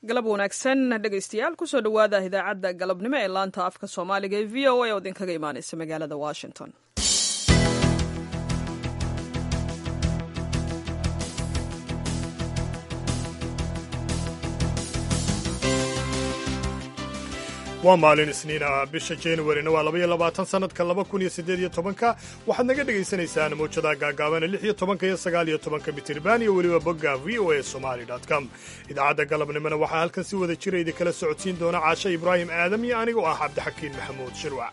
galab wanaagsan dhegaystayaal kusoo dhowaada idaacadda galabnimo ee laanta afka soomaaliga ee v o a oo idinkaga imaanaysa magaalada washington waa maalin isniin ah bisha januarina waa labaiyo labaatan sannadka laba kun iyo siddeed iyo tobanka waxaad naga dhegaysanaysaan mawjadaha gaagaabana lix iyo tobanka iyo sagaal iyo tobanka mitirban iyo weliba bogga v o a somali com idaacadda galabnimona waxaa halkan si wada jira idinkala socodsiin doona caashe ibraahim aadam iyo anigoo ah cabdixakiin maxamuud shirwac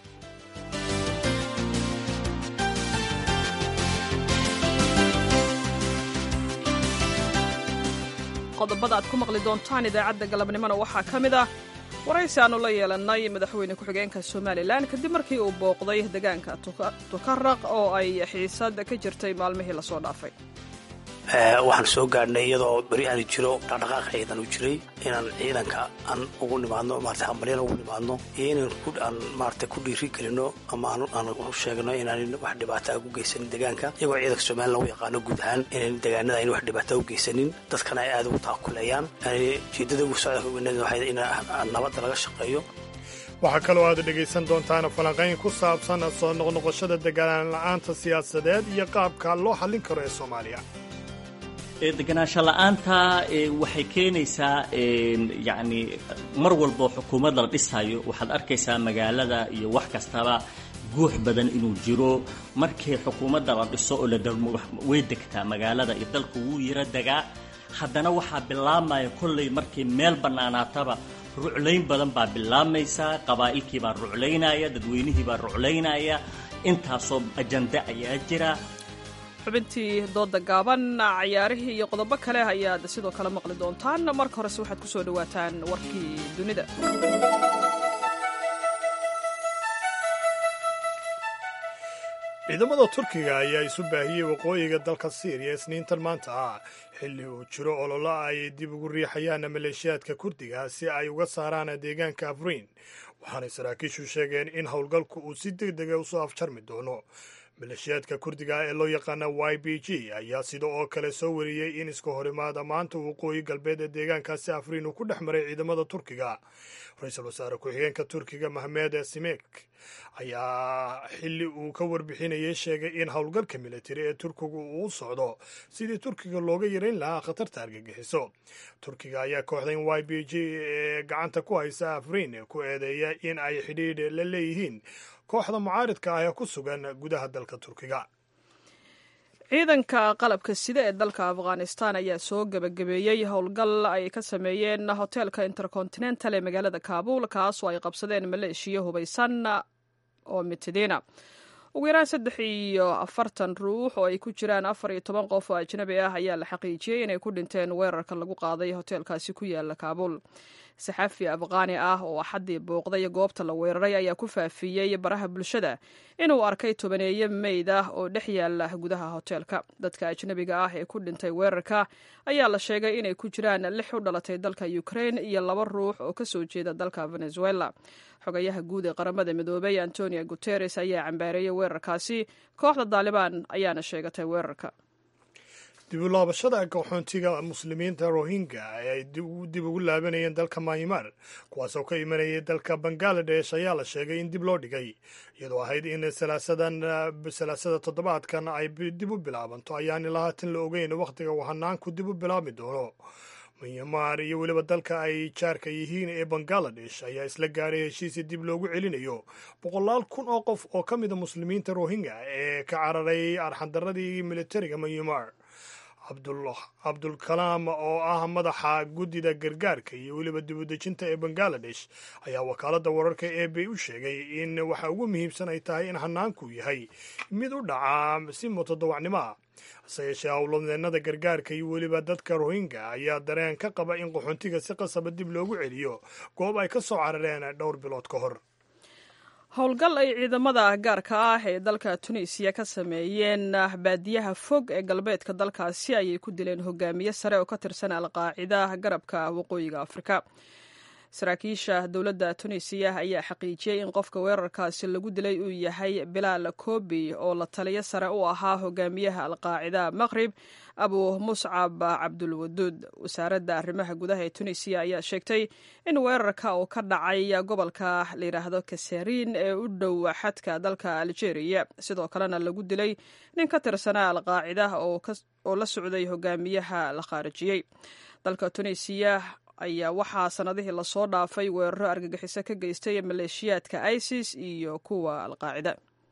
qodobada aad ku maqli doontaan idaacadda galabnimona waxaa ka mid ah waraysi aannu la yeelannay madaxweyne ku-xigeenka somalilan kadib markii uu booqday deegaanka tukaraq oo ay xiisad ka jirtay maalmihii lasoo dhaafay waxaan soo gaadhnay iyadoo beri aani jiro dhaqdhaqaaq ciidan u jiray inaan ciidanka aan ugu nimaadno maarata hambalyan ugu nimaadno iyo inaan aan maarata ku dhiiri gelino ama aan u sheegno inaanan wax dhibaata a u geysanin deegaanka iyagoo ciidanka somalilan u yaqaano guud ahaan inaan deegaanada ayna wax dhibaata u geysanin dadkana ay aada ugu taakuleeyaan ujeedada ugu socdaalka weynada waxay in nabadda laga shaqeeyo waxaa kaloo aad dhegaysan doontaan falanqayn ku saabsan soo noqnoqoshada deganaan la'aanta siyaasadeed iyo qaabka loo xallin karo ee soomaaliya deganaansho la'aanta waxay keenaysaa yacni mar walbo xukuumadda la dhisayo waxaad arkaysaa magaalada iyo wax kastaba guux badan inuu jiro markii xukuumadda la dhiso oo la darmo way degtaa magaalada iyo dalku wuu yaro degaa haddana waxaa bilaabmaya kollay markii meel bannaanaataba ruclayn badan baa bilaabaysaa qabaa'ilkii baa ruclaynaya dadweynihii baa ruclaynaya intaasoo ajande ayaa jira xubintii dooda gaaban cayaarihii iyo qodobo kale ayaad sidoo kale maqli doontaan marka horese waxaad ku soo dhowaataan warkii dunida ciidamada turkiga ayaa isu baahiyey waqooyiga dalka siiriya isniintan maanta ah xilli uu jiro ololo ay dib ugu riixayaan maleeshiyaadka kurdiga si ay uga saaraan deegaanka afriin waxaanay saraakiishu sheegeen in howlgalku uu si deg dega usoo afjarmi doono maleeshiyaadka kurdiga ee loo yaqaana y b g ayaa sida oo kale soo wariyey in iska horimaada maanta waqooyi galbeed ee deegaankaasi afriin uu ku dhex maray ciidamada turkiga ra-iisul wasaare ku-xigeenka turkiga mahmed simek ayaa xilli uu ka warbixinayay sheegay in howlgalka militari ee turkigu uu u socdo sidii turkiga looga yarayn lahaa khatarta argagixiso turkiga ayaa kooxdan y b g ee gacanta ku haysa afriin ku eedeeya in ay xidhiidh la leeyihiin kooxda mucaaridka ah ee ku sugan gudaha dalka turkiga ciidanka qalabka sida ee dalka afghanistan ayaa soo gebagabeeyey howlgal ay ka sameeyeen hoteelka intercontinental ee magaalada kaabul kaasoo ay qabsadeen maleeshiya hubaysan oo mitidina ugu yaraan saddex iyo afartan ruux oo ay ku jiraan afar iyo toban qof oo ajnabi ah ayaa la xaqiijiyey inay ku dhinteen weerarka lagu qaaday hoteelkaasi ku yaala kaabul saxafi afqaani ah oo axaddii booqday goobta la weeraray ayaa ku faafiyey baraha bulshada inuu arkay tobaneeye meyd ah oo dhex yaala gudaha hoteelka dadka ajnabiga ah ee ku dhintay weerarka ayaa la sheegay inay ku jiraan lix u dhalatay dalka ukrain iyo laba ruux oo ka soo jeeda dalka venezuela xogayaha guud ee qaramada midoobay antonio guteres ayaa cambaareeyey weerarkaasi kooxda daalibaan ayaana sheegatay weerarka dibulaabashada qaxoontiga muslimiinta rohingya ee ay dib ugu laabanayeen dalka maymar kuwaasoo ka imanayay dalka bangaladesh ayaa la sheegay in dib loo dhigay iyadoo ahayd in salaasada toddobaadkan ay dib u bilaabanto ayaan ilaa haatan la ogeyn wakhtiga uu hanaanku dib u bilaabmi doono myanmar iyo weliba dalka ay jaarka yihiin ee bangaladesh ayaa isla gaaray heshiisi dib loogu celinayo boqolaal kun oo qof oo ka mida muslimiinta rohingya ee ka cararay arxandaradii militariga myanmar cabdulkalaam oo ah madaxa guddida gargaarka iyo weliba dibudejinta ee bangaladesh ayaa wakaaladda wararka ee bay u sheegay in waxa ugu muhiimsan ay tahay in hanaanku yahay mid u dhaca si mutadawacnimo ah hase yeeshee howlwadeenada gargaarka iyo weliba dadka rohingya ayaa dareen ka qaba in qaxoontiga si qasaba dib loogu celiyo goob ay ka soo carareen dhowr bilood ka hor howlgal ay ciidamada gaarka ah ee dalka tunisiya ka sameeyeen baadiyaha fog ee galbeedka dalkaasi ayay ku dileen hogaamiye sare oo ka tirsan alqaacida garabka waqooyiga afrika saraakiisha dowladda tunisiya ayaa xaqiijiyey in qofka weerarkaasi lagu dilay uu yahay bilaal kobi oo la taliyo sare u ahaa hogaamiyaha alqaacida maqrib abu muscab cabdulwaduud wasaaradda arrimaha gudaha ee tunisiya ayaa sheegtay in weerarka uu ka dhacay gobolka layidhaahdo kasariin ee u dhow xadka dalka algeria sidoo kalena lagu dilay nin ka tirsanaa alqaacida oo la socday hogaamiyaha la khaarijiyey dalka tunisiya ayaa waxaa sannadihii lasoo dhaafay weeraro argagixiso ka geystay maleeshiyaadka isis iyo kuwa alqaacida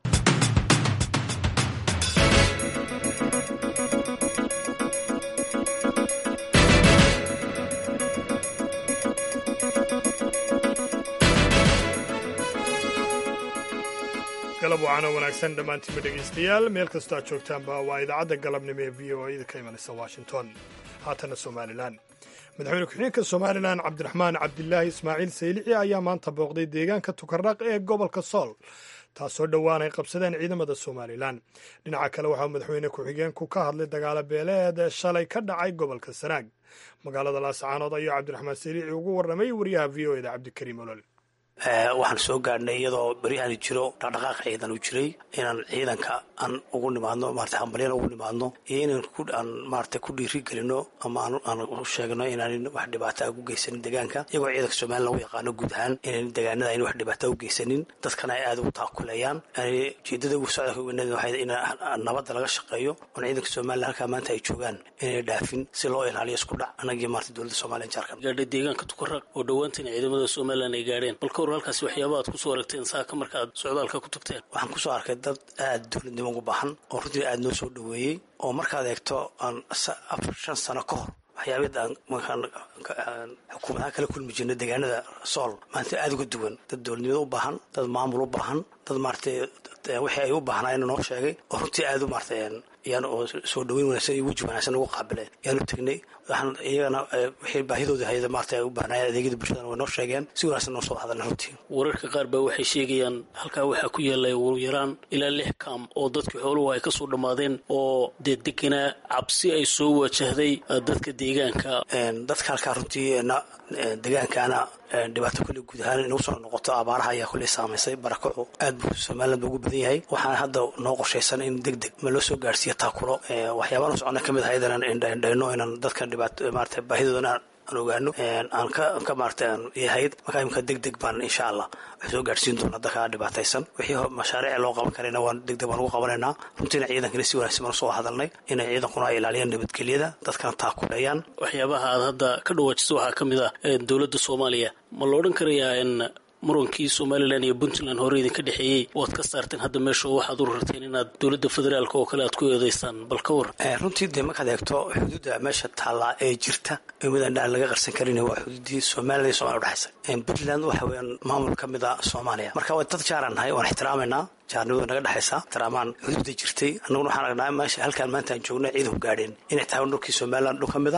galab wacaana wanaagsan dhammaantiinba dhegaystayaal meel kastoo aad joogtaanba waa idaacadda galabnimo ee v o a idinka imanaysa washington haatana somalilan madaxweyne ku-xigeenka somalilan cabdiraxmaan cabdilaahi ismaaciil saylici ayaa maanta booqday deegaanka tukarraq ee gobolka sool taasoo dhowaan ay qabsadeen ciidamada somalilan dhinaca kale waxaa madaxweyne ku-xigeenku ka hadlay dagaalo beeleed shalay ka dhacay gobolka sanaag magaalada laascaanood ayuu cabdiraxmaan saylici ugu warramay wariyaha v o eda cabdikariim olol waxaan soo gaadhnay iyadoo beryahan jiro dhaqdhaqaaq ciidan uu jiray inaan ciidanka aan ugu nimaadno maarata hambalyan ugu nimaadno iyo inaan aan maarata ku dhiiri gelino ama aan u sheegno inaanan wax dhibaata u geysanin deegaanka iyagoo ciidanka somalilan lagu yaqaano guud ahaan inaan deegaanada ayna wax dhibaata u geysanin dadkana ay aada ugu taakuleeyaan ujeedada ugu socda waxay in nabadda laga shaqeeyo oon ciidanka somalilan halkaa maanta ay joogaan inay dhaafin si loo ilaaliyo isku dhac anagii maarata dowladda somalilan jaarkan gaadhay deegaanka tukaraq oo dhowaantan ciidamada somalilan ay gaadheen halkaasi waxyaaba aad kusoo aragteen saaka marka aad socdaalka ku tagteen waxaan kusoo arkay dad aada dowladnimo ugu baahan oo runtii aada noo soo dhoweeyey oo markaad eegto aan afar shan sano ka hor waxyaabid aan markaan xukuumadaha kala kulmi jirna deegaanada sool maanta aada uga duwan dad dowladnimada u baahan dad maamul u baahan dad maaratay wixii ay u baahnaayna noo sheegay oo runtii aada u maaratay yaan oo soo dhaweyn wanaagsan iyo weji wanaagsan ugu qaabileen yaanu tegnay waxaan iyagana wixii baahidooda hayda maarata ay u baahnaayeen adeegyada bulshadana way noo sheegeen si wanaagsan noo soo hadalna runtii wararka qaar baa waxay sheegayaan halkaa waxaa ku yaallay ugu yaraan ilaa lix kaam oo dadkii xooluhu ay kasoo dhammaadeen oo dee deganaa cabsi ay soo wajahday dadka deegaanka dadka halkaa runtii deegaankaana dhibaato kulle guud ahaan inagu soo noqoto abaaraha ayaa kulley saamaysay barakacu aad buu somaliland ba ugu badan yahay waxaana hadda noo qorshaysan in deg deg ma loo soo gaarhsiiyo taakulo waxyaabaan u socona ka mid ahayd inaan indhaindhayno inaan dadka dhibaato maarata baahidoodana aan ogaano aan ka ka maarata aan yahayd markaa imika deg deg baan insha allah wax soo gaadhsiin doona dadka dhibaataysan wixii mashaariic loo qaban karayna waan deg deg baan ugu qabanaynaa runtiina ciidankana si wanaagsan baan usoo hadalnay inay ciidankuna ay ilaaliyaan nabadgelyada dadkana taakuleeyaan waxyaabaha aad hadda ka dhawaajiso waxaa ka mid ah dowladda soomaaliya ma la odhan karayaa in murankii somalilan iyo puntland hore idinka dhexeeyey waad ka saarteen hadda meesha oo waxaad u rarteen inaad dowladda federaalk oo kale aad ku eedeysaan bal ka war runtii dee markaad eegto xuduudda meesha taallaa ee jirta midaan aan laga qarsan karin waa xuduuddii somalilan iyo somaliya udhexaysa puntland waxa weeyaan maamul ka mid a soomaaliya marka waa dad jaaraan nahay waan ixtiraamaynaa jaarnimadu naga dhexaysa ixtiraamaan xuduudda jirtay annaguna waxaan aragnaa meesha halkaan maanta aan joogno ciidanku gaadheen inay tahay dhulkii somalilan dhul ka mid a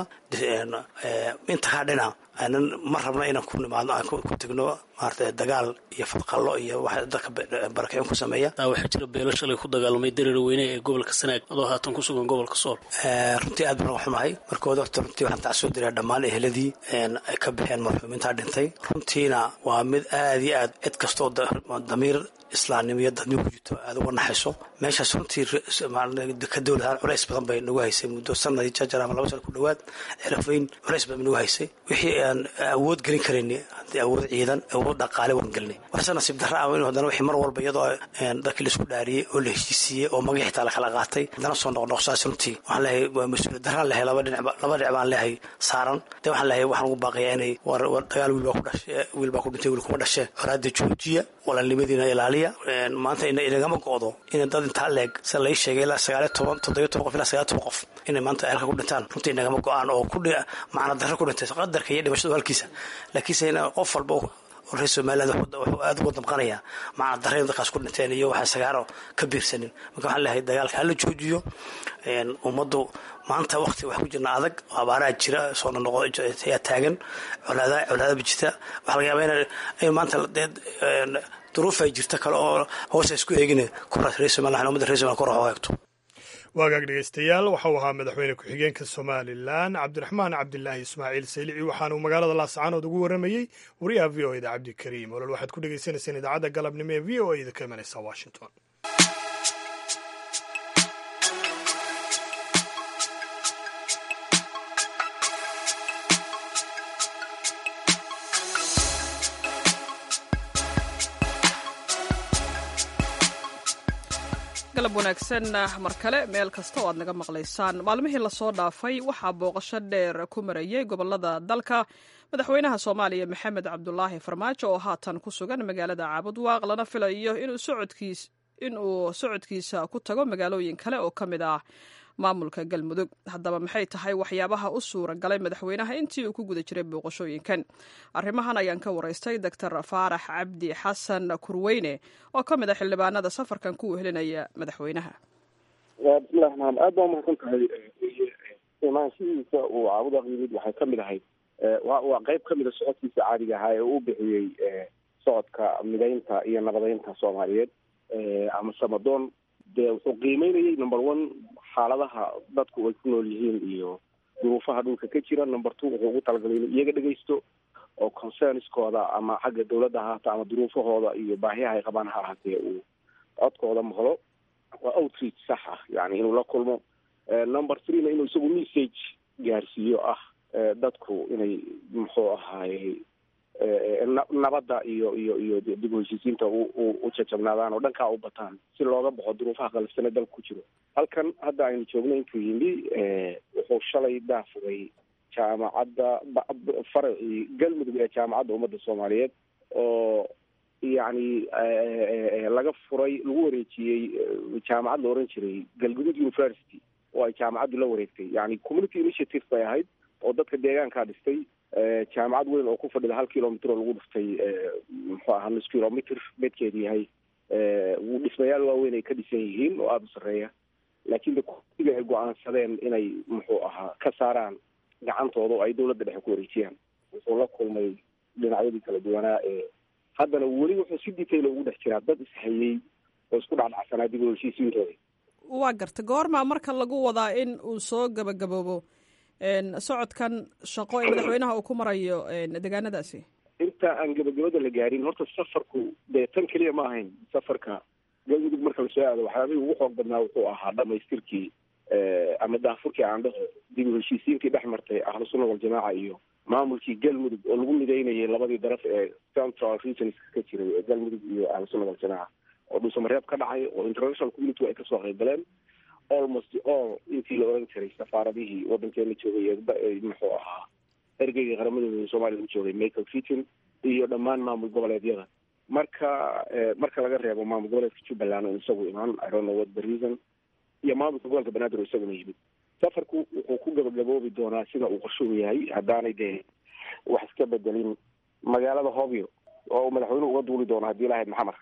inta kaa dhina aanan ma rabna inaan ku nimaadno aan ku tegno maarata dagaal iyo fadqallo iyo wax dadka barakicin ku sameeya taa waxaa jira beelo shalay ku dagaalamay dareer weyne ee gobolka sanaag adoo haatan ku sugan gobolka sool runtii aad baan uga xumahay markooda horta runtii waxaan tacsoo diraa dhammaan eheladii ay ka baxeen marxuumintaa dhintay runtiina waa mid aad iyo aad cid kastoo damiir islaamnimo iyo dadnimo ku jirto aada uga naxayso meeshaas runtii ka dowladahaan culays badan bay nagu haysay muddo sanadii jajar ama laba sana ku dhowaad xerafayn culays badan bay nagu haysay wixii aan awood gelin karayni haddii awood ciidan awood dhaqaale waan gelinay waxse nasiib darra ah in haddana wixii mar walba iyadoo dadkii laisku dhaariyey oo la heshiisiiyey oo magii xitaa lakala qaatay haddana soo noqnoqsaas runtii waxaan leeyahay waa mas-uuliyad darraan lehay laba dhinac laba dhinac baan leehay saaran dee waxaan leeyahay waxaan ugu baaqayaa inay war dagaal wiil baa ku dhashe wiil baa ku dhintay wiil kuma dhashe horaada joojiya walaalnimadiina ilaaliya maanta inagama go'do inay dad intaa leeg sida lai sheegay ilaa sagaaliyo toban toddobiyo toban qof ilaa sagaaliyo toban qof inay maanta halka ku dhintaan runtii inagama go'aan oo ku macna darro ku dhintay qadarka iyo dhimashadu halkiisa laakiinse in qof walba oo reer somaliland wuxuu aada uga damqanayaa macna darra in dadkaas ku dhinteen iyo waxaan sagaaro ka biirsanin marka waxaan leeyahay dagaalka hala joojiyo ummaddu maanta wakti wax ku jirna adag oo abaaraha jira soo noqo ayaa taagan colaada colaadaba jirta waxaa laga yaabaa in maanta duruuf ay jirta kale oo hoosa isku eegin reer somaliland ummadda reer somaliland kor wax u eegto waagaag dhegeystayaal waxau ahaa madaxweyne ku-xigeenka somalilan cabdiraxmaan cabdilaahi ismaaciil saylici waxaanuu magaalada laascaanood ugu warramayey wariyaha v o eda cabdikariim olol waxaad ku dhegeysanayseen idaacadda galabnimo ee v o eda ka imanaysa washington galab wanaagsan mar kale meel kasta oo aad naga maqlaysaan maalmihii lasoo dhaafay waxaa booqasho dheer ku marayey gobolada dalka madaxweynaha soomaaliya maxamed cabdulaahi farmaajo oo haatan ku sugan magaalada caabudwaaq lana filayo inuu socodkiisa ku tago magaalooyin kale oo ka mid ah maamulka galmudug haddaba maxay tahay waxyaabaha u suura galay madaxweynaha intii uu ku guda jiray booqashooyinkan arrimahan ayaan ka waraystay doctor faarax cabdi xasan kurweyne oo ka mid a xildhibaanada safarkan ku wehelinaya madaxweynaha bismillahi raxmaan aad baa umahadsan tahay imaanshihiisa uu caabudaaq yimid waxay ka mid ahayd waa qeyb ka mida socodkiisa caadiga ahaa ee uu bixiyey socodka midaynta iyo nabadeynta soomaaliyeed ama samadoon dee wuxuu qiimeynayay number one xaaladaha dadku ay ku nool yihiin iyo duruufaha dhulka ka jira number two wuxuu ugu talagalay inuu iyaga dhegeysto oo concernskooda ama xagga dawladda ahaata ama duruufahooda iyo baahiyaha ay qabaan ha ahaatee uu codkooda maqlo waa outreach sax ah yani inuu la kulmo number threena inuu isagu message gaarsiiyo ah dadku inay muxuu ahaaye nabadda iyo iyo iyo dib u heshiisiinta u jajabnaadaan oo dhankaa u bataan si looga baxo duruufaha qalafsane dalka ku jiro halkan hadda aynu joogno intuu yimi wuxuu shalay daafugay jaamacadda faracii galmudug ee jaamacadda ummadda soomaaliyeed oo yacni laga furay lagu wareejiyey jaamacad la oran jiray galgudud university oo ay jaamacaddu la wareegtay yani community initiative bay ahayd oo dadka deegaankaa dhistay jaamacad weyn oo ku fadhida hal kilomitr oo lagu dhiftay muxuu aha nus kilomitr bedkeedu yahay dhismayaal waaweyn ay ka dhisan yihiin oo aada u sarreeya laakiin de kursiga ay go-aansadeen inay muxuu ahaa ka saaraan gacantooda oo ay dawladda dhexe ku wareejiyaan wuxuu la kulmay dhinacyadii kala duwanaa ee haddana weli wuxuu si detail ugu dhex jiraa dad ishayey oo isku dhacdhacsanaa dib u heshiisiintooda waa garta goormaa marka lagu wadaa in uu soo gabagaboobo socodkan shaqo ee madaxweynaha uu ku marayo deegaanadaasi inta aan gabagabada la gaarin horta safarku dee tan keliya ma ahayn safarka galmudug marka lasoo aado waxyaabihii ugu xoog badnaa wuxuu ahaa dhamaystirkii ama daafurkii aan dhaho dib u heshiisiintii dhex martay ahlu sunna waljamaaca iyo maamulkii galmudug oo lagu midaynayay labadii daraf ee central regions ka jiray ee galmudug iyo ahlu sunna waljamaaca oo dhuusamareeb ka dhacay oo international community ay kasoo qayb galeen almost all intii la oran jiray safaaradihii wadankeena joogay ee muxuu ahaa ergeygii qaramadooda soomaaliya u joogay michael fitin iyo dhammaan maamul goboleedyada marka marka laga reebo maamul goboleedka jubbaland oo isagu imaan i don't know what the reason iyo maamulka gobolka banaadir oo isaguna yimid safarku wuxuu ku gabagaboobi doonaa sida uu qorshuhu yahay haddaanay dee wax iska bedelin magaalada hobyo oo uu madaxweynuhu uga duuli doono haddii lahayd maxamar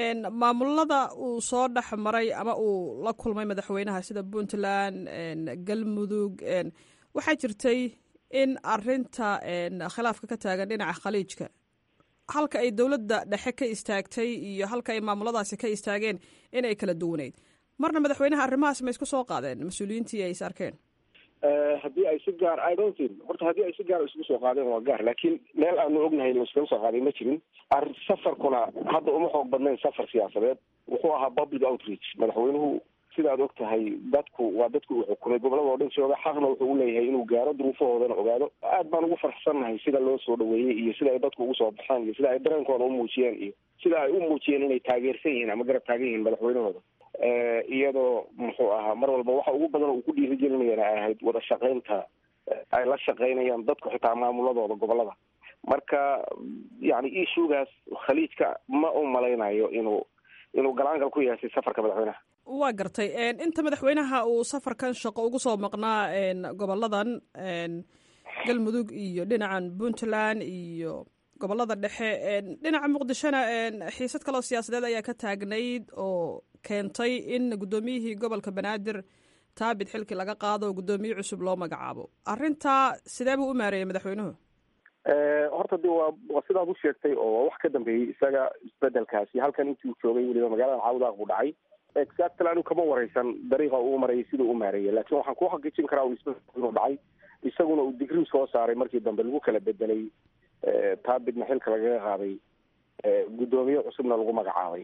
maamulada uu soo dhex maray ama uu la kulmay madaxweynaha sida puntland galmudug waxaa jirtay in arinta khilaafka ka taagan dhinaca khaliijka halka ay dowladda dhexe ka istaagtay iyo halka ay maamuladaasi ka istaageen inay kala duwaneyd marna madaxweynaha arrimahaas ma isku soo qaadeen mas-uuliyiintii ay is arkeen haddii ay si gaar i don't think horta haddii ay si gaar isugu soo qaadeen waa gaar laakiin meel aanu ognahay inu iskaga soo qaaday ma jirin arrin safarkuna hadda uma xoog badnayn safar siyaasadeed wuxuu ahaa public outreach madaxweynuhu sidaad og tahay dadku waa dadku uu xukumay gobolada oo dhan jooga xaqna wuxuu uleeyahay inuu gaaro duruufahoodana ogaado aad baan ugu farxsannahay sida loo soo dhaweeyey iyo sida ay dadku ugu soo baxeen iyo sida ay dareenkooda u muujiyeen iyo sida ay u muujiyeen inay taageersan yihiin ama garab taagan yihiin madaxweynahooda iyadoo muxuu ahaa mar walba waxa ugu badan uu ku dhiirigelinayana ay ahayd wada shaqaynta ay la shaqaynayaan dadku xitaa maamuladooda gobolada marka yani ishugaas khaliijka ma u malaynayo inuu inuu galaangal ku yeeshay safarka madaxweynaha waa gartay inta madaxweynaha uu safarkan shaqo ugu soo maqnaa goboladan galmudug iyo dhinacan puntland iyo gobolada dhexe dhinaca muqdishona xiisad kaloo siyaasadeed ayaa ka taagnayd oo keentay in guddoomiyihii gobolka banaadir taabit xilkii laga qaado oo guddoomiye cusub loo magacaabo arrintaa sidee buu u maareeyey madaxweynuhu horta de waa waa sidaad u sheegtay oo wax ka dambeeyey isaga isbedelkaasi halkan intii uu joogay weliba magaalada caawdaaq buu dhacay exactly anigu kama wareysan dariiqa uu marayay sida u maareeyay laakiin waxaan ku xaqiijin karaa un isbedel inuu dhacay isaguna uu digrii soo saaray markii dambe lagu kala bedelay taabidna xilka lagaga qaaday guddoomiye cusubna lagu magacaabay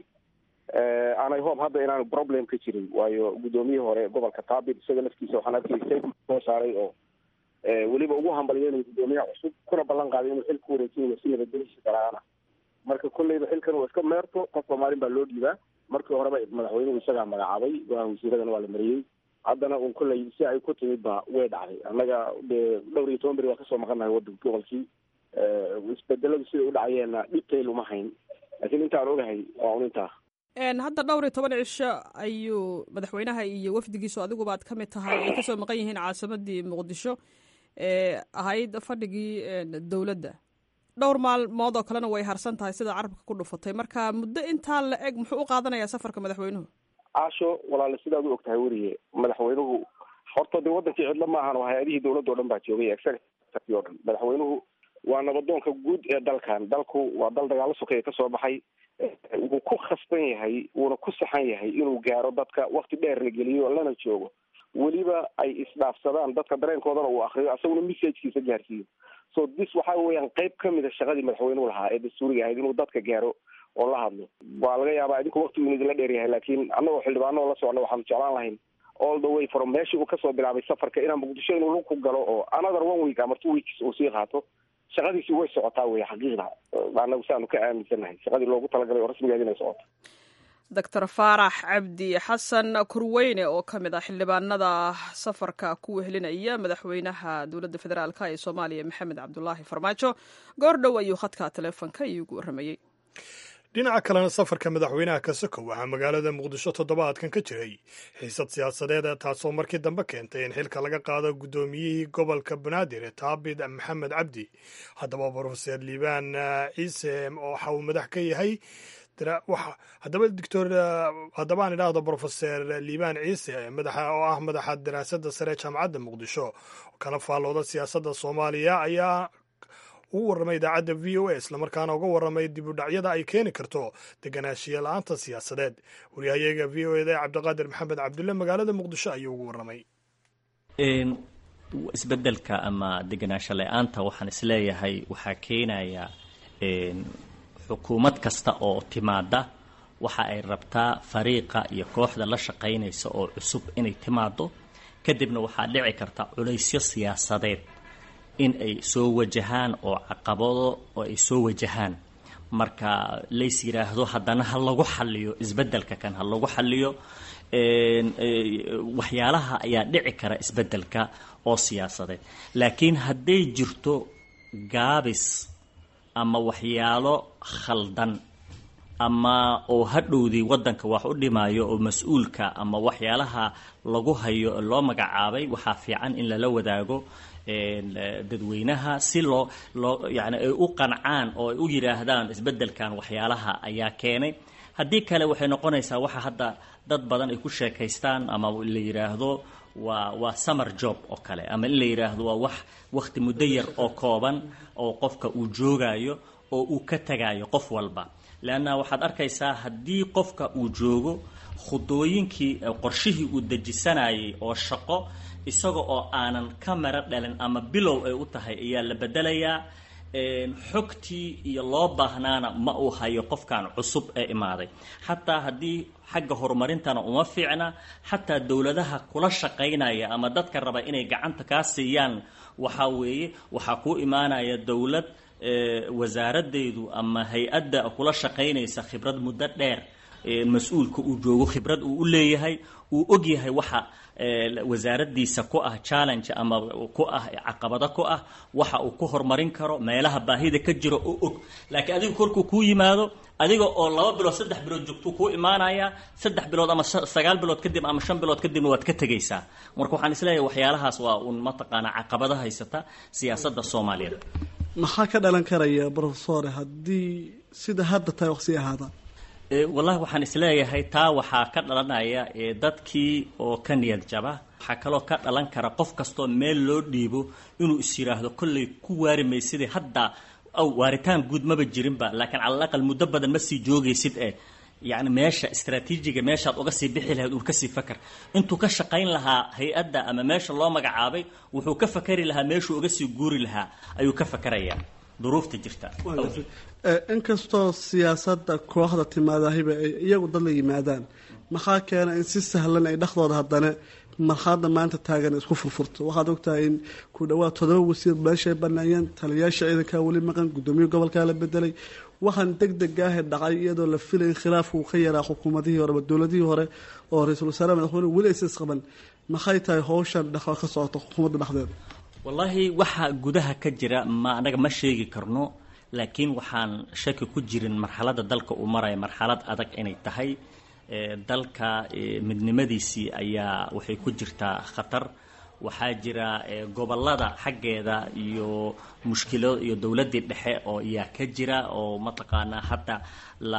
anay hope hadda inaanu problem ka jirin waayo guddoomiyihii hore gobolka taabid isaga laftiisa waxaan arkay soo saaray oo weliba ugu hambalyeynaya guddoomiyaha cusub kuna ballan qaaday inuu xilka wareejinayo si nabadgelishi daraana marka kolleyba xilkan waa iska meerto qof soomaalin baa loo dhiibaa markii horeba madaxweynuhu isagaa magacaabay go-aan wasiiradana waa la mariyey haddana un kolley si ay ku timid ba way dhacday annaga dee dhowr iyo toban beri waa kasoo maqannahay wadanka gobolkii isbedeladu siday u dhacayeenna dhibtayl uma hayn laakiin intaan ogahay waa un intaa hadda dhowr iyo toban cisho ayuu madaxweynaha iyo wafdigiisu adiguba ad ka mid tahay ay kasoo maqan yihiin caasimadii muqdisho ee ahayd fadhigii dowladda dhowr maalmood oo kalena way harsan tahay sida carabka ku dhufatay marka muddo intaa la eg muxuu u qaadanayaa safarka madaxweynuhu caasho walaale sidaad u og tahay weriye madaxweynuhu horta dee wadankii cidlo ma ahan oo hay-adihii dowladda o dhan baa joogay executive o dhan madaxweynuhu waa nabadoonka guud ee dalkan dalku waa dal dagaalo sokeeye kasoo baxay wuu ku khasban yahay wuuna ku saxan yahay inuu gaaro dadka wakti dheer la geliyo lana joogo weliba ay isdhaafsadaan dadka dareenkoodana uu akriyo asaguna messagekiisa gaarsiiyo so this waxa weeyaan qayb kamid a shaqadii madaxweynuhu lahaa ee dastuuriga ahayd inuu dadka gaaro oo la hadlo waa laga yaabaa idinku waktigu idinla dheer yahay laakiin annagoo xildhibaano la socno waxaanu jeclaan lahayn all the way from meeshii uu kasoo bilaabay safarka inaan muqdisho inuu lug ku galo oo another one week ama two weeks uu sii qaato shaqadiisi way socotaa wey xaqiiqda anagu saanu ka aaminsannahay shaqadii loogu talagalay oo rasmigeed inay socoto doctor faarax cabdi xasan kurweyne oo ka mid ah xildhibaanada safarka ku wehelinaya madaxweynaha dowladda federaalk ee soomaaliya maxamed cabdulaahi farmaajo goor dhow ayuu khadka taleefonka iigu waramayey dhinaca kalena safarka madaxweynaha kasako waxaa magaalada muqdisho toddobaadkan ka jiray xiisad siyaasadeed taasoo markii dambe keentay in xilka laga qaado guddoomiyihii gobolka banaadir taabid maxamed cabdi haddaba brofeser liibaan ciise waxa uu madax ka yahay haddaba doctor haddaba aan idhaahdo brofeser liibaan ciise madaxa oo ah madaxa daraasadda sare jaamacadda muqdisho kana faallooda siyaasadda soomaaliya ayaa ugu warramay idaacadda v o a islamarkaana uga warramay dib u dhacyada ay keeni karto deganaanshiya la-aanta siyaasadeed waryahayaga v o eda cabdiqaadir maxamed cabdulle magaalada muqdisho ayuu ugu warramay isbedelka ama deganaansho la-aanta waxaan isleeyahay waxaa keenaya xukuumad kasta oo timaada waxa ay rabtaa fariiqa iyo kooxda la shaqaynaysa oo cusub inay timaado kadibna waxaa dhici karta culaysyo siyaasadeed in ay soo wajahaan oo caqabado oo ay soo wajahaan marka lays yidhaahdo haddana ha lagu xaliyo isbedelka kan ha lagu xaliyo waxyaalaha ayaa dhici kara isbedelka oo siyaasadeed laakiin hadday jirto gaabis ama waxyaalo khaldan ama oo hadhowdii waddanka wax u dhimaayo oo mas-uulka ama waxyaalaha lagu hayo loo magacaabay waxaa fiican in lala wadaago dadweynaha si loo loo yani ay u qancaan oo ay u yidhaahdaan isbeddelkan waxyaalaha ayaa keenay haddii kale waxay noqonaysaa waxa hadda dad badan ay ku sheekaystaan ama la yidhaahdo waa waa summer job oo kale ama in la yidhaahdo waa wax wakhti muddo yar oo kooban oo qofka uu joogayo oo uu ka tagayo qof walba leanna waxaad arkaysaa haddii qofka uu joogo khudooyinkii qorshihii uu dejisanayay oo shaqo isaga oo aanan ka maro dhalin ama bilow ay u tahay ayaa la bedelayaa xogtii iyo loo baahnaana ma uu hayo qofkan cusub ee imaaday xataa haddii xagga horumarintana uma fiicna xataa dowladaha kula shaqaynaya ama dadka raba inay gacanta kaa siiyaan waxaa weeye waxaa kuu imaanaya dowlad wasaaradeydu ama hay-adda kula shaqaynaysa khibrad muddo dheer mas-uulka uu joogo khibrad uu u leeyahay uu og yahay waxa wasaaradiisa ku ah challenge ama ku ah caqabado ku ah waxa uu ku horumarin karo meelaha baahida ka jiro oo og laakiin adigu korkuu kuu yimaado adiga oo laba bilood saddex bilood joogtuu kuu imaanaya saddex bilood ama sagaal bilood kadib ama shan bilood kadibna waad ka tegaysaa marka waxaan isleeyahay waxyaalahaas waa uun mataqaanaa caqabado haysata siyaasadda soomaaliyeed maxaa ka dhalan karaya brofesore haddii sida hadda tahay wax sii ahaada wallahi waxaan isleeyahay taa waxaa ka dhalanaya dadkii oo ka niyad jaba waxaa kaloo ka dhalan kara qof kastoo meel loo dhiibo inuu is yidhaahdo kollay ku waari maysidee hadda aw waaritaan guud maba jirinba laakiin cala aqal muddo badan ma sii joogaysid eh yacni meesha istraatiijiga meeshaad uga sii bixi lahayd uu kasii fakar intuu ka shaqayn lahaa hay-adda ama meesha loo magacaabay wuxuu ka fakari lahaa meeshuu uga sii guuri lahaa ayuu ka fakarayaa duruufta jirta inkastoo siyaasadda kooxda timaadahiba ay iyagu dad la yimaadaan maxaa keena in si sahlan ay dhexdooda haddana marxaladda maanta taagan isku furfurto waxaad ogtahay in ku dhawaad todoba wasiir meeshay baneeyeen taliyayaasha ciidankaa weli maqan guddoomiye gobolkaa la bedelay waxaan deg deg ahe dhacay iyadoo la filay in khilaafku uu ka yaraa xukuumadihii hore dowladihii hore oo ra-iisul wasaare madaxweyne weli aysa isqaban maxay tahay howshan dhex ka socota xukuumadda dhexdeeda wallaahi waxa gudaha ka jira ma anaga ma sheegi karno laakiin waxaan shaki ku jirin marxaladda dalka uu maraya marxalad adag inay tahay dalka midnimadiisii ayaa waxay ku jirtaa khatar waxaa jira gobolada xaggeeda iyo mushkilo iyo dowladdii dhexe oo iyaa ka jira oo mataqaanaa hadda la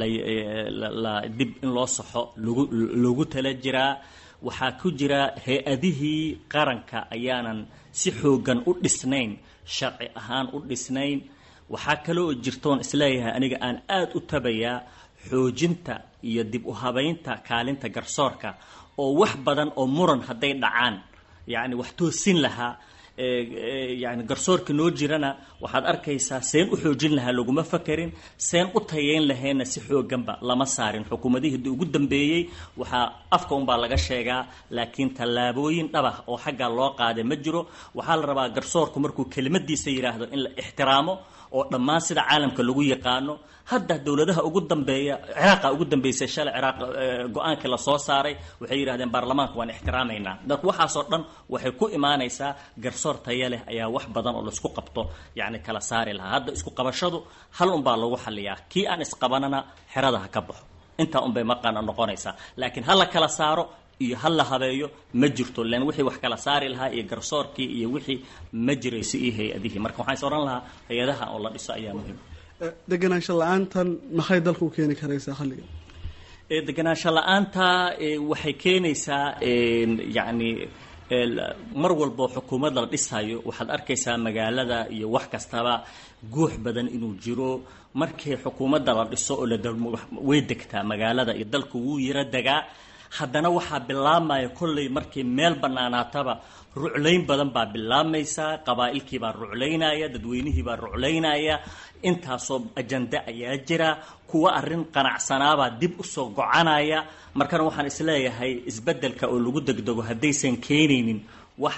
la dib in loo saxo lagu loogu tala jiraa waxaa ku jira hay-adihii qaranka ayaanan si xooggan u dhisnayn sharci ahaan u dhisnayn waxaa kaloo jirtoon isleeyahay aniga aan aada u tabayaa xoojinta iyo dib u habaynta kaalinta garsoorka oo wax badan oo muran hadday dhacaan yacni wax toosin lahaa yani garsoorka noo jirana waxaad arkaysaa seen u xoojin lahaa laguma fakarin seen u tayeyn lahayna si xooganba lama saarin xukuumadihii di ugu dambeeyey waxaa afka unbaa laga sheegaa laakiin tallaabooyin dhabah oo xaggaa loo qaaday ma jiro waxaa la rabaa garsoorku markuu kelimadiisa yidhaahdo in la ixtiraamo oo dhammaan sida caalamka lagu yaqaano hadda dowladaha ugu dambeeya ciraaqa ugu dambeysay shalay ciraaq go-aankii lasoo saaray waxay yidhahdeen baarlamaanka waan ixtiraamaynaa dadku waxaasoo dhan waxay ku imaanaysaa garsoor taya leh ayaa wax badan oo laisku qabto yacni kala saari lahaa hadda isku qabashadu hal unbaa lagu xaliyaa kii aan isqabanana xerada ha ka baxo intaa unbay maqaana noqonaysaa laakiin ha la kala saaro iyo ha la habeeyo ma jirto len wixii wax kala saari lahaa iyo garsoorkii iyo wixii ma jirayso iyo hay-adihii marka waxaan is odhan lahaa hay-adaha oo la dhiso ayaa muhiim deganaansho la-aantan maxay dalka u keeni karaysaa xalliga deganaansho la-aanta waxay keenaysaa yacni mar walbo xukuumad la dhisayo waxaad arkaysaa magaalada iyo wax kastaba guux badan inuu jiro markii xukuumadda la dhiso oo la way degtaa magaalada iyo dalku wuu yaro degaa haddana waxaa bilaabmaya kolley markii meel bannaanaataba ruclayn badan baa bilaabmaysaa qabaa'ilkii baa ruclaynaya dadweynihii baa ruclaynaya intaasoo ajande ayaa jira kuwa arrin qanacsanaabaa dib usoo gocanaya markana waxaan isleeyahay isbeddelka oo lagu degdego haddaysan keenaynin wax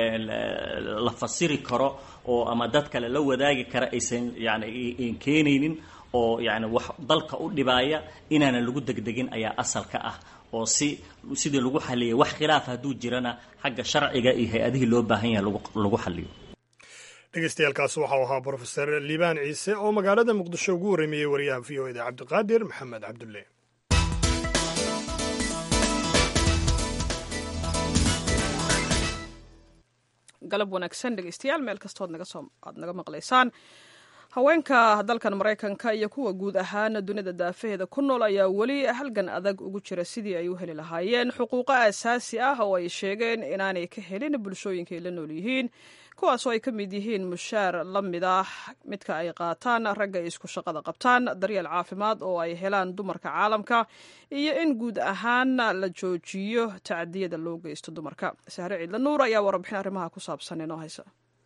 la fasiri karo oo ama dad kale la wadaagi kara aysan yani keenaynin oo yani wax dalka u dhibaaya inaanan lagu degdegin ayaa asalka ah oo si sidii lagu xaliyay wax khilaaf hadduu jirana xagga sharciga iyo hay-adihii loo baahan yahay lagu xaliyo dhegeystayaaalkaas waxau ahaa brofeser liibaan ciise oo magaalada muqdisho ugu warramiyey wariyaha v o eda cabdiqaadir maxamed cabdulle galab wanaagsan dhegeystayaal meel kastood aad naga maqlaysaan haweenka dalkan maraykanka iyo kuwa guud ahaan dunida daafaheeda ku nool ayaa weli halgan adag ugu jira sidii ay u heli lahaayeen xuquuqo aasaasi ah oo ay sheegeen inaanay ka helin bulshooyinka ay la nool yihiin kuwaasoo ay ka mid yihiin mushaar la mid ah midka ay qaataan ragga ay isku shaqada qabtaan daryeel caafimaad oo ay helaan dumarka caalamka iyo in guud ahaan la joojiyo tacdiyada loo geysto dumarka sahre ciidla nuur ayaa warbixin arrimaha ku saabsan inoo haysa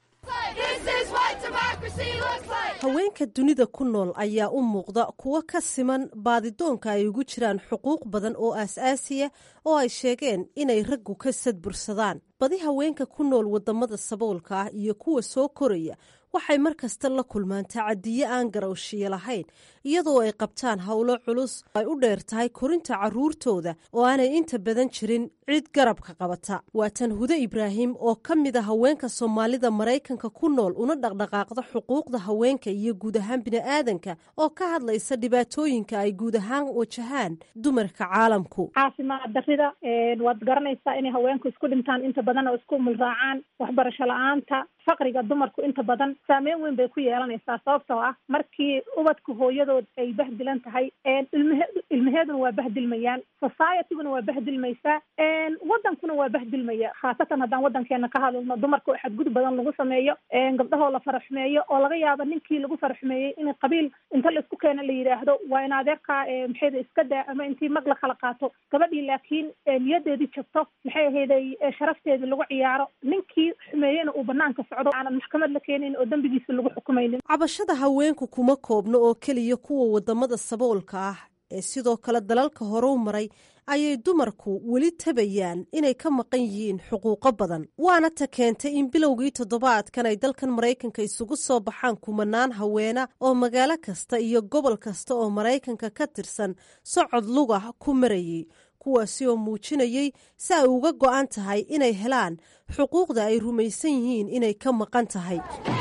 haweenka dunida ku nool ayaa u muuqda kuwo ka siman baadidoonka ay ugu jiraan xuquuq badan oo aas-aasiya oo ay sheegeen inay raggu ka sadbursadaan badi haweenka ku nool wadamada saboolka ah iyo kuwa soo koraya waxay mar kasta la kulmaan tacadiye aan garowshiyo lahayn iyadoo ay qabtaan howlo culus ay u dheer tahay korinta caruurtooda oo aanay inta badan jirin cid garabka qabata waa tan hude ibraahim oo ka mid a haweenka soomaalida maraykanka ku nool una dhaqdhaqaaqda xuquuqda haweenka iyo guud ahaan bini'aadanka oo ka hadlaysa dhibaatooyinka ay guud ahaan wajahaan dumarka caalamku caafimaad darida waad garanaysaa inay haweenku isku dhintaan inta badan badan oo isku mulraacaan waxbarasho la-aanta faqriga dumarku inta badan saameyn weyn bay ku yeelanaysaa sababtoo ah markii ubadka hooyadood ay bahdilan tahay ilmahe ilmaheeduna waa bahdilmayaan societyguna waa bahdilmaysaa wadankuna waa bahdilmaya khaasatan haddaan wadankeena ka hadalno dumarka oo xadgudub badan lagu sameeyo gabdhahoo la faraxumeeyo oo laga yaabo ninkii lagu faraxumeeyey in qabiil inta la isku keena la yidhaahdo waa in adeerkaa maxayda iska daa ama intii mag la kala qaato gabadhii laakiin niyadeedii jabto maxay ahayday sharafteedii lagu ciyaaro ninkii xumeeyena uu banaanka socdo aanan maxkamad la keenin oo dembigiisa lagu xukumaynin cabashada haweenku kuma koobno oo keliya kuwa wadamada saboolka ah ee sidoo kale dalalka hore u maray ayay dumarku weli tabayaan inay ka maqan yihiin xuquuqo badan waana ta keentay in bilowgii toddobaadkan ay dalkan maraykanka isugu soo baxaan kumanaan haweena oo magaalo kasta iyo gobol kasta oo maraykanka ka tirsan socod lugah ku marayay kuwaasi oo muujinayay si ay uga go'an tahay inay helaan xuquuqda ay rumaysan yihiin inay ka maqan tahay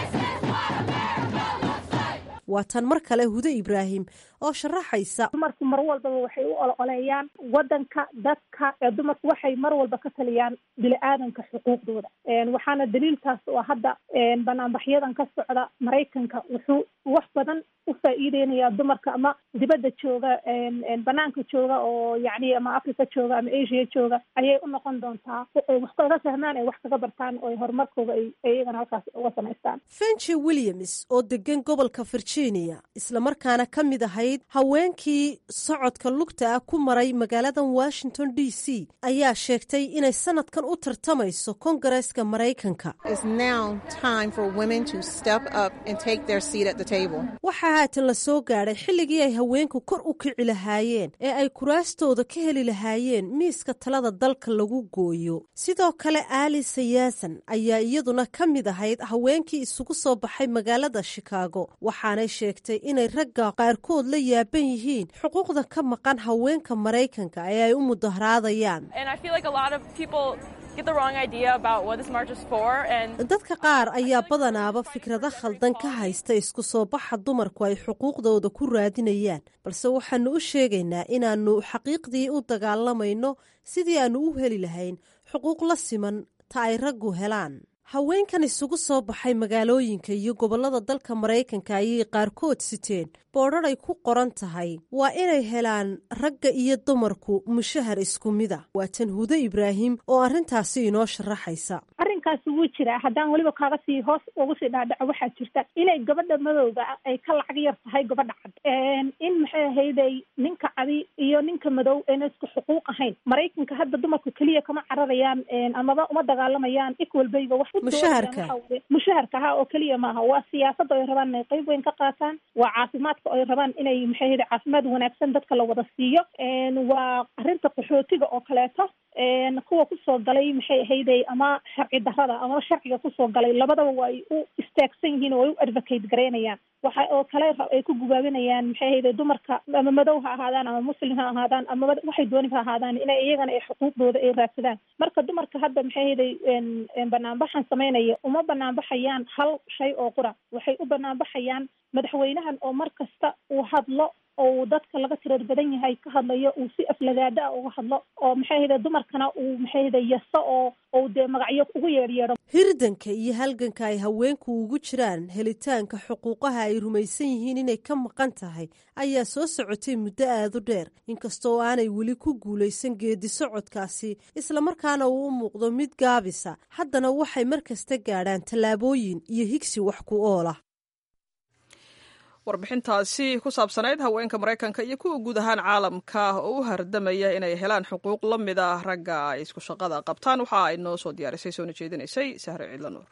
waa tan mar kale hude ibraahim oo sharaxaysa dumarku mar walbaba waxay u ololeeyaan wadanka dadka ee dumarku waxay mar walba ka taliyaan bini-aadanka xuquuqdooda waxaana daliiltaas oo hadda banaanbaxyadan ka socda maraykanka wuxuu wax badan u faa'iideynayaa dumarka ama dibadda jooga banaanka jooga oo yacni ama africa jooga ama asia jooga ayay u noqon doontaa wax kaga fahmaan ay wax kaga bartaan oo horumarkooda ay iyagana halkaas uga samaystaan fenji williams oo degan gobolka virginia islamarkaana ka mid ahayd haweenkii socodka lugta ah ku maray magaaladan washington d c ayaa sheegtay inay sanadkan u tartamayso kongareeska maraykanka waxaa haatan la soo gaadhay xilligii ay haweenku kor u kici lahaayeen ee ay kuraastooda ka heli lahaayeen miiska talada dalka lagu gooyo sidoo kale aali sayaasan ayaa iyaduna ka mid ahayd haweenkii isugu soo baxay magaalada shikaago waxaanay sheegtay inay ragga qaarkood la yaaban yihiin xuquuqda ka maqan haweenka maraykanka ee ay u mudaharaadayaan dadka qaar ayaa badanaaba fikrado khaldan ka haysta isku soo baxa dumarku ay xuquuqdooda ku raadinayaan balse waxaanu u sheegaynaa inaannu xaqiiqdii u dagaalamayno sidii aannu u heli lahayn xuquuq la siman ta ay raggu helaan haweenkan isugu soo baxay magaalooyinka iyo gobollada dalka maraykanka ayay qaarkood siteen boodhar ay ku qoran tahay waa inay helaan ragga iyo dumarku mushahar isku mida waa tan hude ibraahim oo arrintaasi inoo sharaxaysa arrinkaasi wuu jiraa haddaan weliba kaaga sii hoos ugu sii dhaadhaco waxaa jirta inay gabadha madowga ay ka lacag yar tahay gabadha cad in maxay ahayday ninka cadi iyo ninka madow ayna isku xuquuq ahayn maraykanka hadda dumarku keliya kama cararayaan amaba uma dagaalamayaan equalbayga wax mushaharka mushaharka ha oo keliya maaha waa siyaasada ay rabaan inay qayb weyn ka qaataan waa caafimaadka ay rabaan inay maxay ahayday caafimaad wanaagsan dadka la wada siiyo waa arrinta qaxootiga oo kaleeto kuwa kusoo galay maxay ahayday ama sharci darada ama sharciga kusoo galay labadaba waa ay u istaagsan yihiin oo ay u advocate garaynayaan waxa oo kale ay ku gubaabinayaan maxay ahayday dumarka ama madow ha ahaadaan ama muslim ha ahaadaan ama waxay dooni ha ahaadaan inay iyagana ay xuquuqdooda ay raadsadaan marka dumarka hadda maxay ahayday banaanbaxan samaynaya uma banaanbaxayaan hal shay oo qura waxay u banaanbaxayaan madaxweynahan oo mar kasta uu hadlo oo dadka laga tirar badan yahay ka hadlayo uu si aflagaada ah uga hadlo oo maxay ahayde dumarkana uu maxay ahayde yaso oo ou dee magacyo ugu yeedhyeedho hirdanka iyo halganka ay haweenku ugu jiraan helitaanka xuquuqaha ay rumaysan yihiin inay ka maqan tahay ayaa soo socotay muddo aada u dheer inkastoo aanay weli ku guulaysan geedi socodkaasi islamarkaana uu u muuqdo mid gaabisa haddana waxay mar kasta gaadhaan tallaabooyin iyo higsi wax ku oolah warbixintaasi ku saabsanayd haweenka maraykanka iyo kuwa guud ahaan caalamka oo u hardamaya inay helaan xuquuq la mid ah ragga ay isku shaqada qabtaan waxa ay noo soo diyaarisay soona jeedinaysay sahre ciidla nuur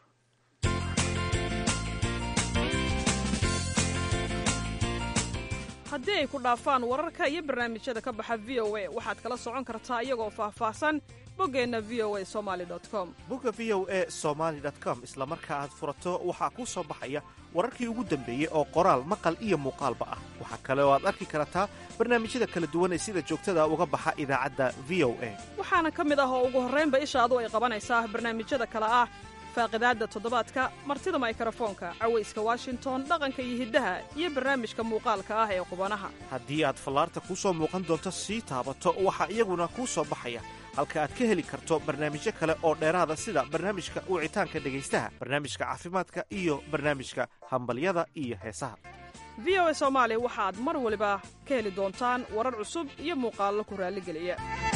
haddii ay ku dhaafaan wararka iyo barnaamijyada ka baxa v o a waxaad kala socon kartaa iyagoo faahfaahsan boggeenna v o a somaali com bogga v o a somaali com isla marka aad furato waxaa kuu soo baxaya wararkii ugu dambeeyey oo qoraal maqal iyo muuqaalba ah waxaa kale oo aad arki kartaa barnaamijyada kala duwan ee sida joogtada uga baxa idaacadda v o a waxaana ka mid ah oo ugu horraynba ishaadu ay qabanaysaa barnaamijyada kale ah faaqidaadda toddobaadka martida maykrofoonka cawayska washington dhaqanka iyo hiddaha iyo barnaamijka muuqaalka ah ee qubanaha haddii aad fallaarta kuu soo muuqan doonto sii taabato waxaa iyaguna kuu soo baxaya halka aad ka heli karto barnaamijyo kale oo dheeraada sida barnaamijka wicitaanka dhegaystaha barnaamijka caafimaadka iyo barnaamijka hambalyada iyo heesaha v o a soomaali waxaad mar waliba ka heli doontaan warar cusub iyo muuqaallo ku raalligeliya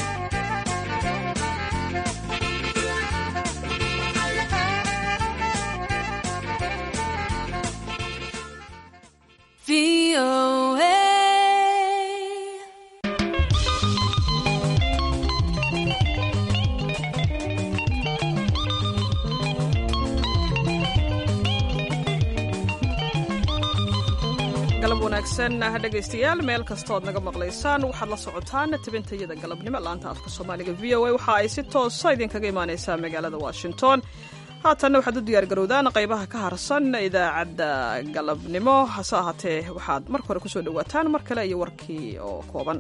galab wanaagsan dhegaystayaal meel kastood naga maqlaysaan waxaad la socotaan tabintayada galabnimo laanta afka soomaaliga v o a waxa ay si toosa idinkaga imaaneysaa magaalada washington haatanna waxaad u diyaargarowdaan qaybaha ka harsan idaacadda galabnimo hase ahaatee waxaad marka hore kusoo dhowaataan mar kale iyo warkii oo kooban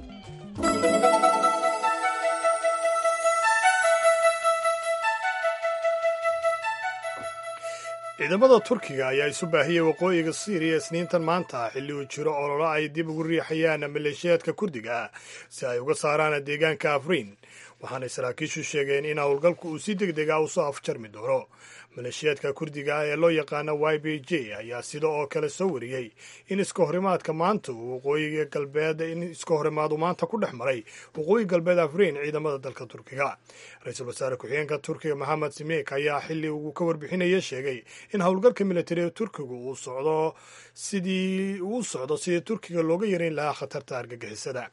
ciidamada turkiga ayaa isu baahiyey waqooyiga siiriya isniintan maanta xilli uu jiro ololo ay dib ugu riixayaan maleeshiyaadka kurdiga si ay uga saaraan deegaanka afriin waxaanay saraakiishu sheegeen in howlgalku uu si deg dega usoo afjarmi doono maleeshiyaadka kurdiga ah ee loo yaqaana y b j ayaa sida oo kale soo wariyey in iska horimaadka maanta uu waqooyiga galbeed in iska horimaadu maanta ku dhex maray waqooyi galbeed afriin ciidamada dalka turkiga ra-iisul wasaare ku-xigeenka turkiga maxamed simeek ayaa xilli uu ka warbixinaya sheegay in howlgalka militari ee turkigu uu socdo sidii uu socdo sidii turkiga looga yareyn lahaa khatarta argagixisada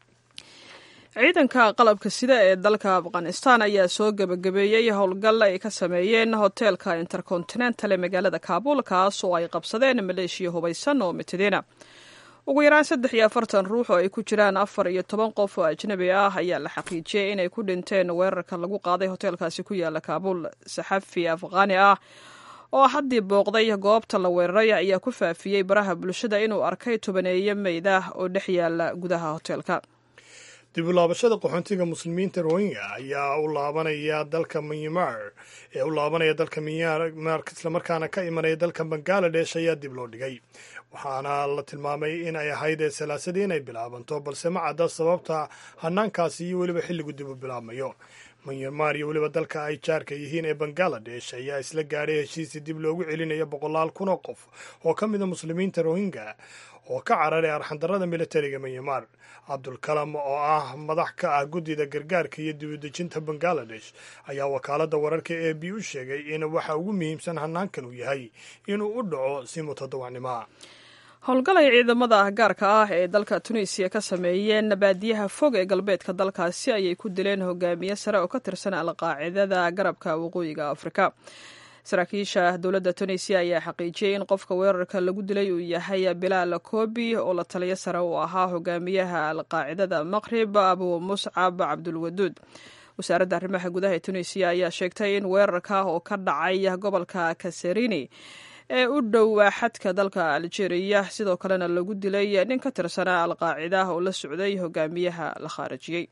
ciidanka qalabka sida ee dalka afghanistan ayaa soo gebagabeeyey howlgal ay ka sameeyeen hoteelka intercontinental ee magaalada kaabul kaas oo ay qabsadeen maleeshiya hubaysan oo mitadiina ugu yaraan saddex iyo afartan ruux oo ay ku jiraan afar iyo toban qof oo ajnabi ah ayaa la xaqiijiyey inay ku dhinteen weerarka lagu qaaday hoteelkaasi ku yaala kaabul saxafi afghaani ah oo haddii booqday goobta la weeraray ayaa ku faafiyey baraha bulshada inuu arkay tobaneeye meyd ah oo dhex yaala gudaha hoteelka dib u laabashada qaxoontiga muslimiinta rohingya ayaa u laabanaya dalka myanmar ee u laabanaya dalka myanmar islamarkaana ka imanaya dalka bangaladesh ayaa dib loo dhigay waxaana la tilmaamay in ay ahayd salaasadii inay bilaabanto balse ma cadda sababta hanaankaasi iyo weliba xilligu dib u bilaabmayo myanmar iyo weliba dalka ay jaarka yihiin ee bangaladesh ayaa isla gaadhay heshiisii dib loogu celinayo boqolaal kun oo qof oo ka mida muslimiinta rohingya oo ka cararay arxandarada militariga myanmar cabdulkalam oo ah madax ka ah guddida gargaarka iyo dibudejinta bangaladesh ayaa wakaaladda wararka e b u sheegay in waxa ugu muhiimsan hanaankan uu yahay inuu u dhaco si mutadawacnimoa howlgal ay ciidamada gaarka ah ee dalka tunisiya ka sameeyeen baadiyaha fog ee galbeedka dalkaasi ayay ku dileen hogaamiye sare oo ka tirsan alqaacidada garabka waqooyiga afrika saraakiisha dowladda tunisiya ayaa xaqiijiyey in qofka weerarka lagu dilay uu yahay bilaal kobi oo la taliyo sare uu ahaa hogaamiyaha alqaacidada maqrib abu muscab cabdulwaduud wasaaradda arrimaha gudaha ee tunisiya ayaa sheegtay in weerarka oo ka dhacay gobolka kaserini ee u dhow xadka dalka aljeeriya sidoo kalena lagu dilay nin ka tirsanaa alqaacida oo la socday hogaamiyaha la khaarijiyey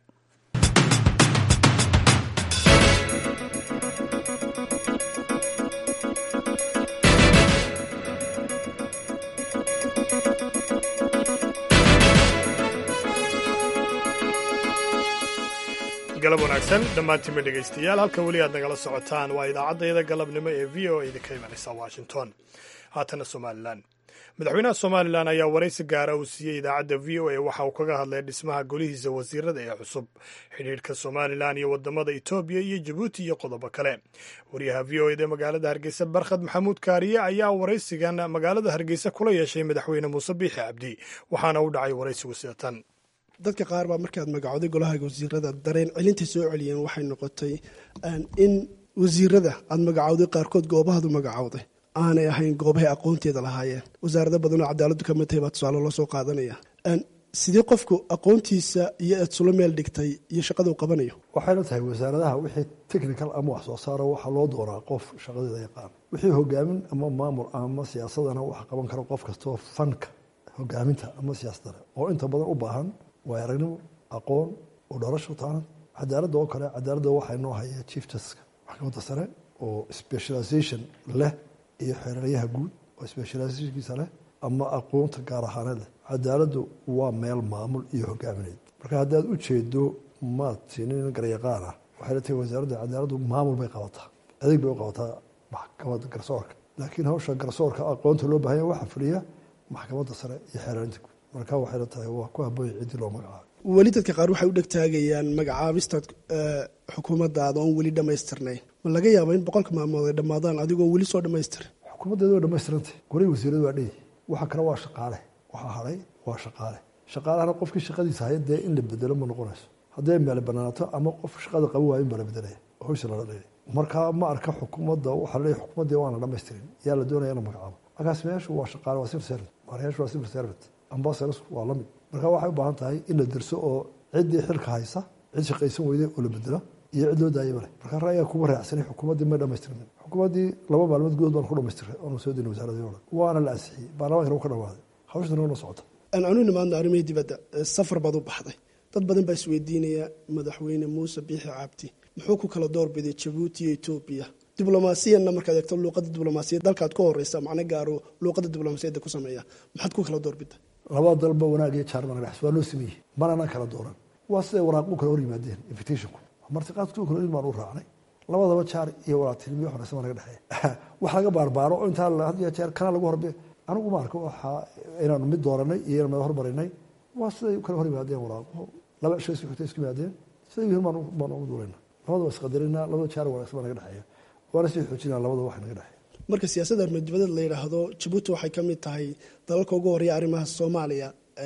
galab wanaagsan dhammaantiinba dhegaystayaal halka weli aad nagala socotaan waa idaacaddayada galabnimo ee v o a idinka imanaysa washington haatana somalilan madaxweynaha somalilan ayaa waraysi gaara uu siiyey idaacadda v o a waxa uu kaga hadlay dhismaha golihiisa wasiirada ee cusub xidhiidhka somalilan iyo wadamada etoobiya iyo jabuuti iyo qodobo kale wariyaha v o eda magaalada hargeysa barkhad maxamuud kaariye ayaa waraysigan magaalada hargeysa kula yeeshay madaxweyne muuse biixi cabdi waxaana u dhacay waraysigu sida tan dadka qaar baa markaad magacooday golaha wasiirada dareen celinta soo celiyeen waxay noqotay in wasiirada aad magacowday qaarkood goobahadu magacowday aanay ahayn goobahay aqoonteeda lahaayeen wasaarado badanoo cadaaladu ka mid tahay baa tusaale loo soo qaadanaya sidee qofku aqoontiisa iyo aad sula meel dhigtay iyo shaqaduu qabanayo waxayna tahay wasaaradaha wixii technical ama wax soo saaro waxaa loo dooraa qof shaqadeeda yaqaan wixii hogaamin ama maamul ama siyaasadana waxa qaban kara qof kastoo fanka hogaaminta ama siyaasadana oo inta badan u baahan waay aragnimo aqoon oo dharasho taanan cadaaladda oo kale cadaaladda waxaa inoo haya chief justiska maxkamadda sare oo specialization leh iyo xeeraryaha guud oo specializationkiisa leh ama aqoonta gaar ahaaneed leh cadaaladdu waa meel maamul iyo hogaamineed marka haddaad u jeedo maad siinin garyaqaan ah waxay la tahay wasaaradda cadaaladdu maamul bay qabataa adeeg bay u qabataa maxkamadda garsoorka laakiin hawsha garsoorka aqoonta loo bahanya waxaa fuliya maxkamadda sare iyo xeeraarinta guud marka waxay la tahay waa ku habooya ciddii loo magacaabo weli dadka qaar waxay u dhegtaagayaan magacaabista xukuumaddaada oon weli dhammaystirnayn ma laga yaaba in boqolka maalmood ay dhammaadaan adigoo weli soo dhammaystirin xukuumaddeeda waa dhammaystirantay golihii wasiiradu waa dheyi waxa kale waa shaqaale waxaa hadhay waa shaqaale shaqaalahana qofkii shaqadiisa haya dee in la bedelo ma noqonayso hadday meele banaanaato ama qof shaqada qaban waayo in baa la bedelaya hawsha lala dheeli marka ma arka xukuumadda waxaa leeyahy xukuumaddii waana dhammaystirin yaa la doonaya in la magacaabo markaas meeshu waa shaqaale waa civil servant mareyaashu waa civil servant ambassadors waa la mid marka waxay u baahan tahay in la derso oo ciddii xilka haysa cid shaqaysan weyday oo la bedelo iyo cid loo daayaba leh marka ra'yiga kuma raacsanay xukuumaddii may dhammaystirmin xukuumaddii laba maalmood gudood baan ku dhammaystiray oonu soo dina wasaaradii o dhan waana la ansixiyey baarlamankana wuu ka dhawaaday hawshana wana socota aan anu nimaadno arrimihii dibadda safar baad u baxday dad badan baa isweydiinaya madaxweyne muuse biixi cabdi muxuu ku kala doorbiday jabuuti iyo etoobiya diblomaasiyanna markaad eegto luuqadda diblomaasiyad dalkaad ka horeysa macno gaaro luuqadda diblomaasiyadda ku sameeya maxaad ku kala doorbida labada dalba wanaag iyo jaarmana dhex waa loo sameeyey manana kala dooran waa siday waraaqu kala hor yimaadeen invitationku martiqaadku kala in baan u raacnay labadaba jaar iyo walaatilmiyo xoreysa baa naga dhexeeya wax laga baarbaaro oo intaa had iyo jeer kana lagu horbe anigu ma arko waxa inaanu mid dooranay iyo inaan mid hormarinay waa siday kala hor yimaadeen waraaquhu laba shay isku xigtay isku yimaadeen siday yihiin baan baan ugu duulayna labadaba isqadarina labada jaar wanaagsan baa naga dhexeeya waana sii xoojinaa labada wax naga dhexeeya marka siyaasadda armadibadeed la yidhaahdo jabuuti waxay ka mid tahay dalalka ugu horeya arrimaha soomaaliya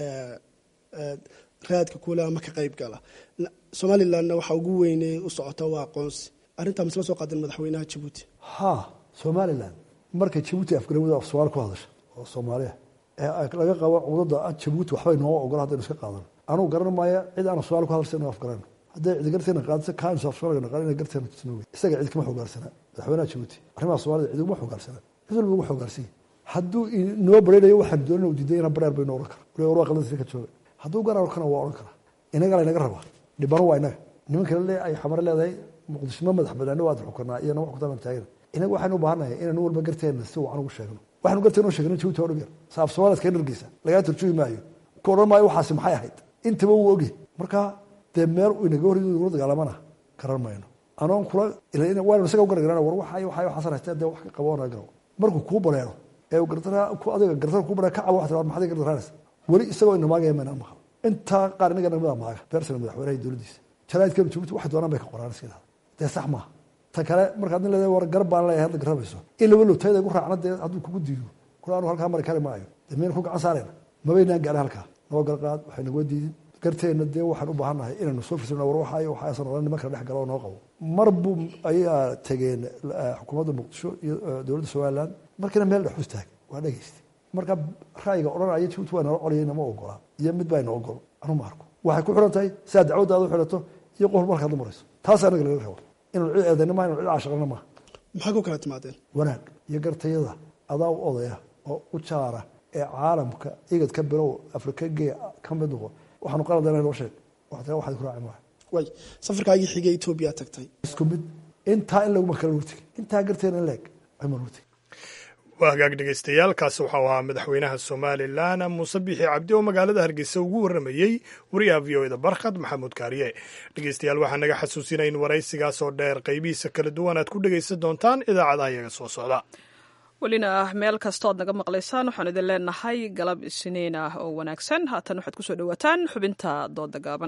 raadka kuule ama ka qayb gala somalilandna waxaa ugu weyney u socota waa aqoonsi arrintaa misla soo qaadan madaxweynaha jabuuti ha somaliland markay jabuuti afgarawada af soomaali ku hadasha oo soomaaliya ee laga qabo cudada jabuuti waxbay nooma ogola haddaynu iska qaadan anugu garan maayo cid aan soomaali ku hadalsa inu afgarano hadday cidi garteena qaadisa kaansu af soomaaliga naqaan ina garteena tusnooge isaga cid kama xogaarsana madaxweynaha jabuuti arrimaha soomaalida cid uguma xogaarsana cid walba ugu xogaarsanya hadduu inoo baraynayo waxaan doonina u diiday ina bareer baynu ohan kara waliba war waa qaldansi ka jooga hadduu garan arkana waa odhan karaa inaga laynaga rabaa dhibano waa inaga nimanka le ay xamare leedahay muqdisho ma madax banaano waad xukanaa iyo nama xukuntaan taagana inaga waxaynu u baahannahay inaynu walba garteena si wacan ugu sheegno waxaynu garteena u sheegno jabuuti waa dhib yar saaf soomaaliya iskaga dhargeysa lagaa turjugi maayo ku odhan maayo waxaasi maxay ahayd intaba wuu ogyahay marka dee meel uu inaga hor ula dagaalamana garan mayno anoon kula waanu isaga u gargarana war waxa waxa waxaasan haystee dee wax ka qaboona garo markuu kuu bareero ee uu gardara ku adiga gardara kuu bareero ka cabo wax tiraa maxaad gardaraanas weli isagoo inamaagaya mayna maqal intaa qaar inaga namida maaga beersana madaxweynaha dowladdiisa jaraa'idka jabuuti waxay doonaan bay ka qoraan iska yidhahda dee sax maaha ta kale markaad nin leedahay war gar baan leeyahay hadda garabayso in laba lowtayda igu raacna dee hadduu kugu diido kula anu halkaa mari kari maayo dee miyayna ku gacan saarayna mabaynaan gaadhay halkaa noo garqaad waxay nagoo diidin garteenna dee waxaan u baahannahay inaynu soo firsano war waxa waxaasan oran niman kala dhex galo oo noo qabo mar buu ayaa tageen xukuumadda muqdisho iyo dowladda somaliland markiina meel dhex hustaag waa dhegaystay marka ra'yiga odhanaya jabuuti waa nala colayay nama ogola iyo mid baa ina ogol anu ma arko waxay ku xiran tahay sidaa dacwaddaada u xidhato iyo qof markaad la marayso taas anaga laga rabo inuu cid eedayna maa inu cid caashaqana maaha maxaa ku kala timaadeen wanaag iyo gartayada adaa u odaya oo u jaara ee caalamka igad ka bilow afrika gee ka mid noqo waxaanu qaladana noo sheeg waxtaa waxaad ku raaci maaha way safarkaagii xigay etoobiya tagtay isku mid intaa in laguma kala nurtig intaa garteena in leeg ayma nurtig waa hagaag dhegeystayaal kaasi waxau ahaa madaxweynaha somalilan muuse biixi cabdi oo magaalada hargeysa ugu warramayey wariyaha v o eda barkhad maxamuud kaariye dhegeystayaal waxaa naga xasuusinaya in waraysigaas oo dheer qaybihiisa kala duwan aad ku dhegaysan doontaan idaacadaha iyaga soo socda welina meel kastood naga maqlaysaan waxaan idin leenahay galab isniin ah oo wanaagsan haatan waxaad kusoo dhowaataan xubinta dooda gaaban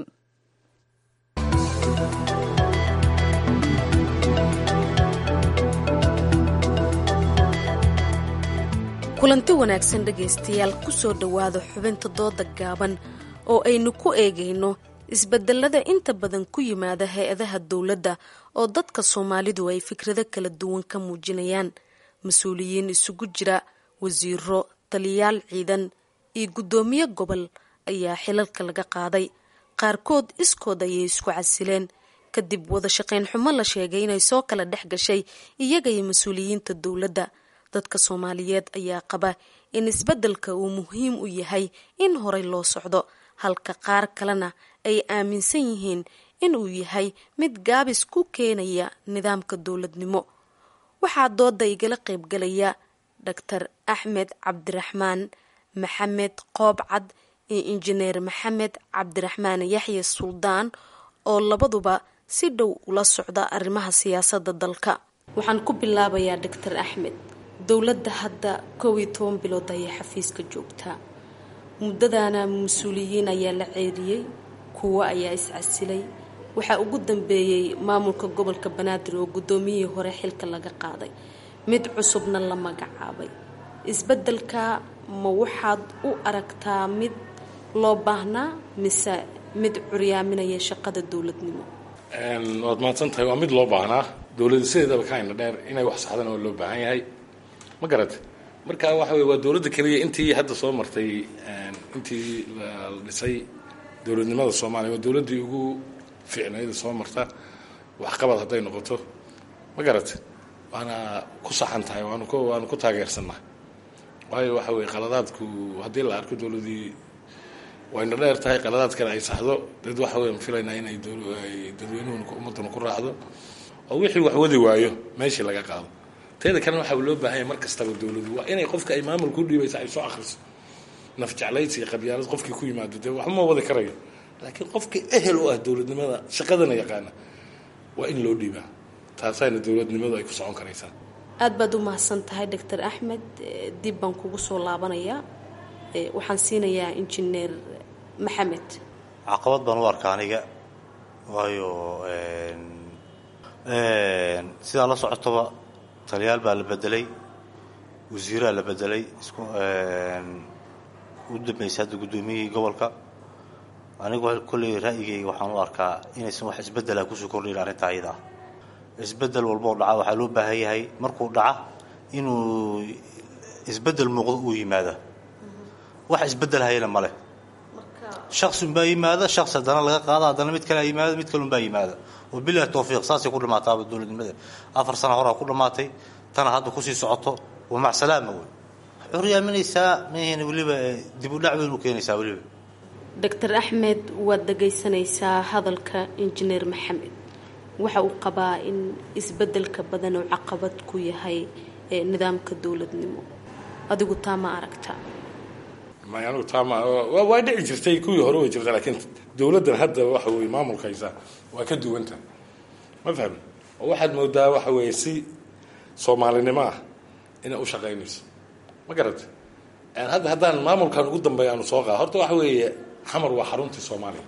kulanti wanaagsan dhegaystayaal ku soo dhowaada xubinta dooda gaaban oo aynu ku eegayno isbedelada inta badan ku yimaada hay-adaha dowladda oo dadka soomaalidu ay fikrado kala duwan ka muujinayaan mas-uuliyiin isugu jira wasiiro taliyayaal ciidan iyo guddoomiye gobol ayaa xilalka laga qaaday qaarkood iskood ayay isku casileen kadib wada shaqayn xumo la sheegay inay soo kala dhex gashay iyaga iyo mas-uuliyiinta dowladda dadka soomaaliyeed ayaa qaba in isbeddelka uu muhiim u yahay in horey loo socdo halka qaar kalena ay aaminsan yihiin inuu yahay mid gaabis ku keenaya nidaamka dowladnimo waxaa dooda igala qaybgalaya doctor axmed cabdiraxmaan maxamed qoobcad iyo injineer maxamed cabdiraxmaan yaxya suldaan oo labaduba si dhow ula socda arrimaha siyaasadda dalka waxaan ku bilaabayaa doctor axmed dowladda hadda kow iyo toban bilood ayay xafiiska joogtaa muddadaana mas-uuliyiin ayaa la ceeriyey kuwo ayaa iscasilay waxaa ugu dambeeyey maamulka gobolka banaadir oo guddoomiyihii hore xilka laga qaaday mid cusubna la magacaabay isbeddelka ma waxaad u aragtaa mid loo baahnaa mise mid curyaaminaya shaqada dowladnimo waad mahadsan tahay waa mid loo baahnaa dowladda sideedaba kaayna dheer inay wax saxdana waa loo baahan yahay ma garata marka waxa wey waa dowladda keliya intii hadda soo martay intii la dhisay dowladnimada soomaaliya waa dowladdii ugu fiicnayda soo marta waxqabad hadday noqoto ma garata waana ku saxan tahay waanu ku waanu ku taageersannahay waayo waxa weye qaladaadku haddii la arko dowladdii wayna dheer tahay qaladaadkana ay saxdo dad waxa weyan filaynaa inay dadweynuhuna ummadduna ku raacdo oo wixii wax wadi waayo meeshii laga qaado teeda kalena waxaa loo baahan yahay mar kastaba dowladu waa inay qofka ay maamulka u dhiibaysa ay soo akhriso naf jeclaysi iyo qabyaalad qofkii ku yimaado dee waxma wadi karayo laakiin qofkii ehel u ah dowladnimada shaqadana yaqaana waa in loo dhiibaa taasayna dowladnimadu ay ku socon karaysaa aada baad u mahadsan tahay doctor axmed dib baan kugu soo laabanayaa waxaan siinayaa injineer maxamed caqabad baan u arkaa aniga waayo sidaa la socotoba taliyaal baa la bedelay wasiiraa la bedelay u dambeysay hadda guddoomiyihii gobolka anigu kolley ra'yigayga waxaan u arkaa inaysan wax isbeddela kusoo kordhayn arrinta ayada ah isbeddel walba oo dhaca waxaa loo baahan yahay markuu dhaca inuu isbeddel muuqdo uu yimaada wax isbeddel hayana ma leh shaksi unbaa yimaada shaksi haddana laga qaada haddana mid kale yimaada mid kale unbaa yimaada oo bilahi tawfiiq saasay ku dhammaataaba dowladnimada afar sana horaa ku dhammaatay tana hadda kusii socoto waa macsalaama wey xuryaaminaysaa mhin weliba dib u dhac weyn u keenaysaa weliba doctor axmed waad dhagaysanaysaa hadalka injineer maxamed waxa uu qabaa in isbeddelka badan oo caqabad ku yahay nidaamka dowladnimo adigu taa ma aragtaa may anigu taama waa dhici jirtay kuwii hore way jirta laakiin dowladdan hadda waxa weye maamulkaysa waa ka duwanta ma fahmi oo waxaad moodaa waxa weeye si soomaalinimo ah inay u shaqaynayso ma garata hadda haddaan maamulkan ugu dambeeya aanu soo qaada horta waxa weeye xamar waa xaruntii soomaaliya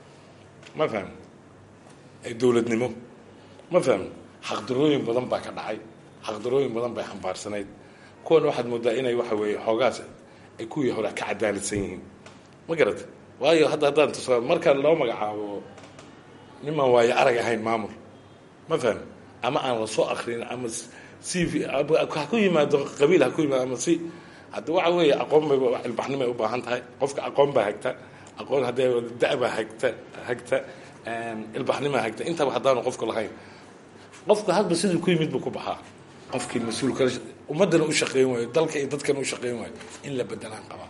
ma fahmi dowladnimo ma fahmi xaqdarooyin badan baa ka dhacay xaqdarooyin badan bay xambaarsanayd kuwan waxaad moodaa inay waxa weeye xoogaas ay kuwii hore ka cadaaladsan yihiin ma garata waayo hadda haddaan tusa markaan loo magacaabo nimaan waayo arag ahayn maamul ma fahmi ama aan la soo akrin ama c v ha ku yimaado qabiil ha ku yimaado ama si hadda waxa weeye aqoon bay ilbaxnimay u baahan tahay qofka aqoon baa hagta aqoon haddee da-baa hagta hagta ilbaxnimaa hagta intaba haddaanu qofku lahayn qofku hadba siduu ku yimid buu ku baxaa qofkii mas-uulka ummaddana u shaqeyn waayo dalka iyo dadkana u shaqeyn waayo in la bedelaan qabaa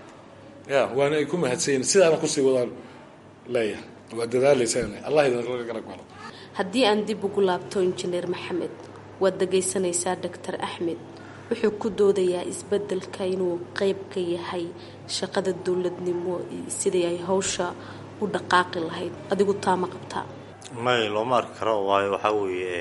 ya waana ay ku mahadsanyiin sidaana kusii wadaan leeyahay waa dadaalaysan allah idinlaga garab galo haddii aan dib ugu laabto injineer maxamed waad dhagaysanaysaa doctor axmed wuxuu ku doodayaa isbeddelka inuu qeyb ka yahay shaqada dowladnimo sidii ay hawsha u dhaqaaqi lahayd adigu taa ma qabtaa may looma arki karo waayo waxaa weeye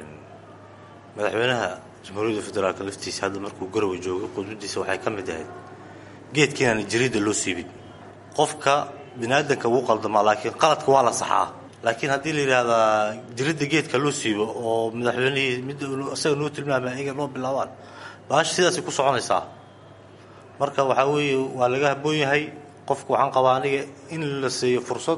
madaxweynaha jamhuuriyadda federaalka laftiisa hadda markuu garowe joogay qudbadiisa waxay ka mid ahayd geedka inaan jariidda loo siibin qofka biniaadanka wuu qaldamaa laakiin qaladka waa la saxaa laakiin haddii la yidhaahdaa jiridda geedka loo siibo oo madaxweynihii mid isaga noo tilmaamay ayaga noo bilaabaan baasha sidaasay ku soconaysaa marka waxaa weeye waa laga haboon yahay qofka waxaan qabaa aniga in la siiyo fursad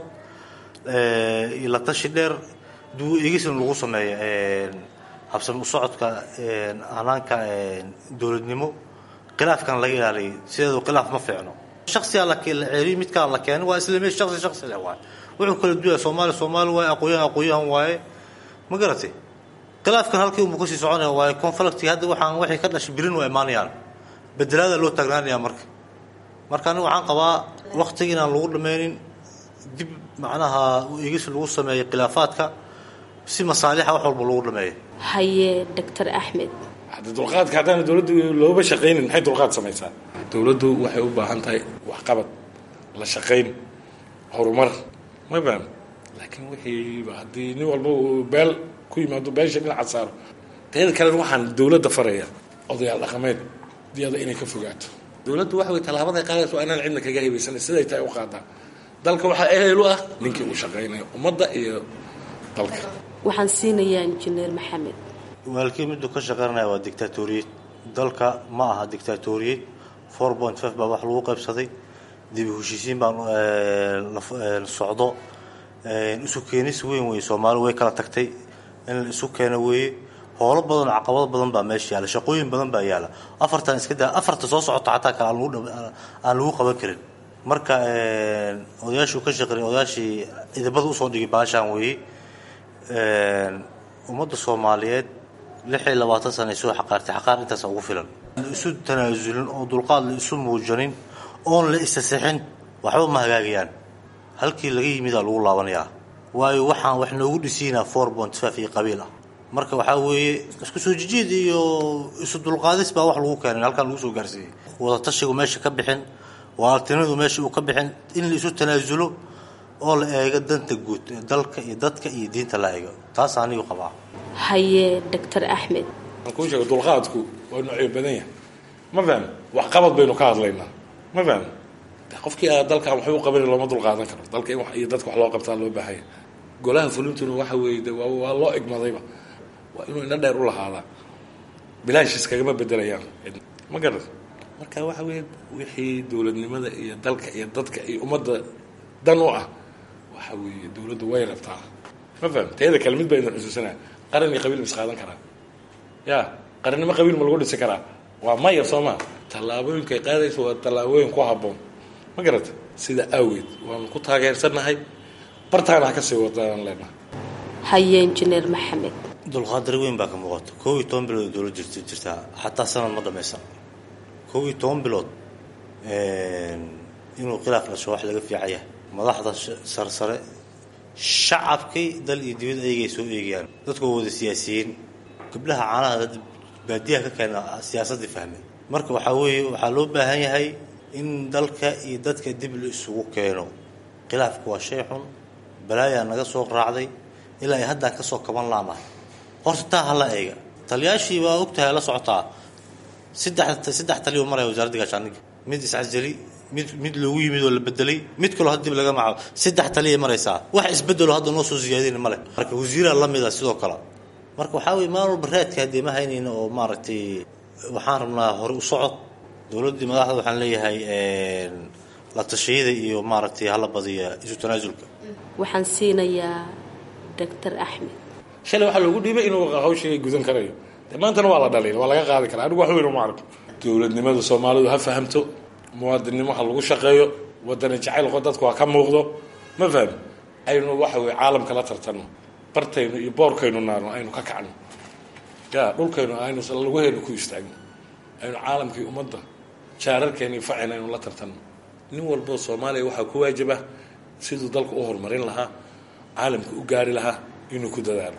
iyo la tashi dheer duu eegisna lagu sameeyo habsami u socodka hanaanka dowladnimo khilaafkan laga ilaaliyo sideedu khilaaf ma fiicno shaksigaa la ceeriy midkaa la keenay waa isla meesh shaksi shaksi leh waay wuxuu kala duwaya soomaali soomaali waaye aqoonyahan aqoonyahan waaye ma garatay khilaafkan halkii unbuu kasii soconaya waaye conflicti hadda waxaan waxay ka dhashay birin waa imaanayaan bedelaada loo taagnaanaya marka marka aniga waxaan qabaa waktiga inaan lagu dhammaynin dib macnaha eegis lagu sameeyo khilaafaadka si masaalixa wax walba lagu dhameeyo haye doctor axmed hadda dulqaadka haddaana dowladda looba shaqaynin maxay dulqaad samaysaa dowladdu waxay u baahan tahay waxqabad la shaqayn horumar ma faham laakiin wixiiba haddii nin walba uu beel ku yimaado beesha dhinaca saaro teeda kalena waxaan dowladda faraya odayaal dhaqameed diyada inay ka fogaato dowladdu waxa wey tallaabaday qaadaysa waa inaan cidna kaga haybaysan siday tahay u qaadaa dalka waxaa ehel u ah ninkii u shaqaynaya ummadda iyo dalka waxaan siinayaa injineer maxamed walaalkii miduu ka shaqaynaya waa dictatoriyad dalka ma aha dictatoriyad four point five baa wax lagu qaybsaday dib u heshiisiin baan socdo isu keenis weyn wey soomaali way kala tagtay in la isu keeno weeye howlo badan oo caqabado badan baa meesha yaala shaqooyin badan baa yaala afartan iska daa afarta soo socota xataa kale aan lagu aan lagu qaban karin marka odayaashuu ka shaqeeyay odayaashii idabada usoo dhigay baashaan weeye ummadda soomaaliyeed lix iyo labaatan sana ay soo xaqaartay xaqaar intaasa ugu filan isu tanaasulin oo dulqaad la isu muujanin oon la isasixin waxba ma hagaagayaan halkii laga yimidaa lagu laabanayaa waayo waxaan wax noogu dhisiinaa four point five iyo qabiil ah marka waxaa weeye isku soo jijiid iyo isu dulqaadis baa wax lagu keenay halkaan lagu soo gaarsiiyey wadatashigu meesha ka bixin walaaltinimadu meesha uu ka bixin in la isu tanaasulo oo la eego danta guud ee dalka iyo dadka iyo diinta la eego taas anigu qabaa haye doctor axmed waxaan kuu sheega dulqaadku waa noocyo badan yahay ma fahmi waxqabad baynu ka hadlaynaa ma fahmi qofkii aa dalkan waxba u qabanin looma dulqaadan karo dalka in iyo dadka wax loo qabtaa loo baahanya golaha fulintuna waxa weeye de waa waa loo egmadayba waa inuu ina dheer u lahaadaa bilaash iskagama bedelayaan ma garan marka waxa weeye wixii dowladnimada iyo dalka iyo dadka iyo ummadda dan u ah waxa weeye dowladdu way rabtaa ma faham teeda kale mid baa idin xusuusanaa qaran iyo qabiil ma is qaadan karaa ya qarannimo qabiil ma lagu dhisi karaa waa maya soo maa tallaabooyinkay qaadaysa waa tallaabooyin ku habboon ma garata sida awgeed waanu ku taageersannahay bartaana ha ka sii wadaan leenahay haye injineer maxamed dulqaadari weyn baa ka muuqata koob iyo toban bilood dowlad jirta jirtaa xataa sanad ma dhamaysan koob iyo toban bilood inuu khilaaf dhasho wax laga fiican yahay madaxda sarsare shacabkii dal iyo dibad ayagay soo eegayaan dadku waa wada siyaasiyiin gabdhaha caanaha baadiyaha ka keena siyaasaddii fahmay marka waxaa weeye waxaa loo baahan yahay in dalka iyo dadka dib la isugu keeno khilaafku waa shay xun balaayaa naga soo raacday ilaa ay haddaan kasoo kaban laanahay horta taa hala eega taliyaashii waa ogtahay la socotaa saddex saddex taliyo maraya wasaaradda gaashaandhigga mid iscasali mid mid loogu yimid oo la bedelay mid kaloo had dib laga macaabo saddex taliyay maraysaa wax isbedelo hadda noo soo siyaadin male marka wasiiraa la mida sidoo kale marka waxaa weye maalin walba raadka haddee ma haynayna oo maaragtay waxaan rabnaa hore u socod dowladdii madaxda waxaan leeyahay la tashiyada iyo maaragtay hala badiya isu tanaasulka waxaan siinayaa doctor axmed shalay waxaa loogu dhiibay inuu hawshii gudan karayo de maantana waa la dhaliil waa laga qaadi karaa anigu wax weyn uma arko dowladnimada soomaalidu ha fahamto muwaadinnimo ha lagu shaqeeyo wadani jacaylqo dadku ha ka muuqdo ma fahmi aynu waxa weye caalamka la tartanno bartaynu iyo boorkaynu naarno aynu ka kacno ya dhulkaynu aynu laguheenu ku istaagno aynu caalamkii ummadda jaararkeeni facin aynu la tartanno nin walboo soomaaliya waxaa ku waajibah siduu dalka u horumarin lahaa caalamka u gaari lahaa inuu ku dadaalo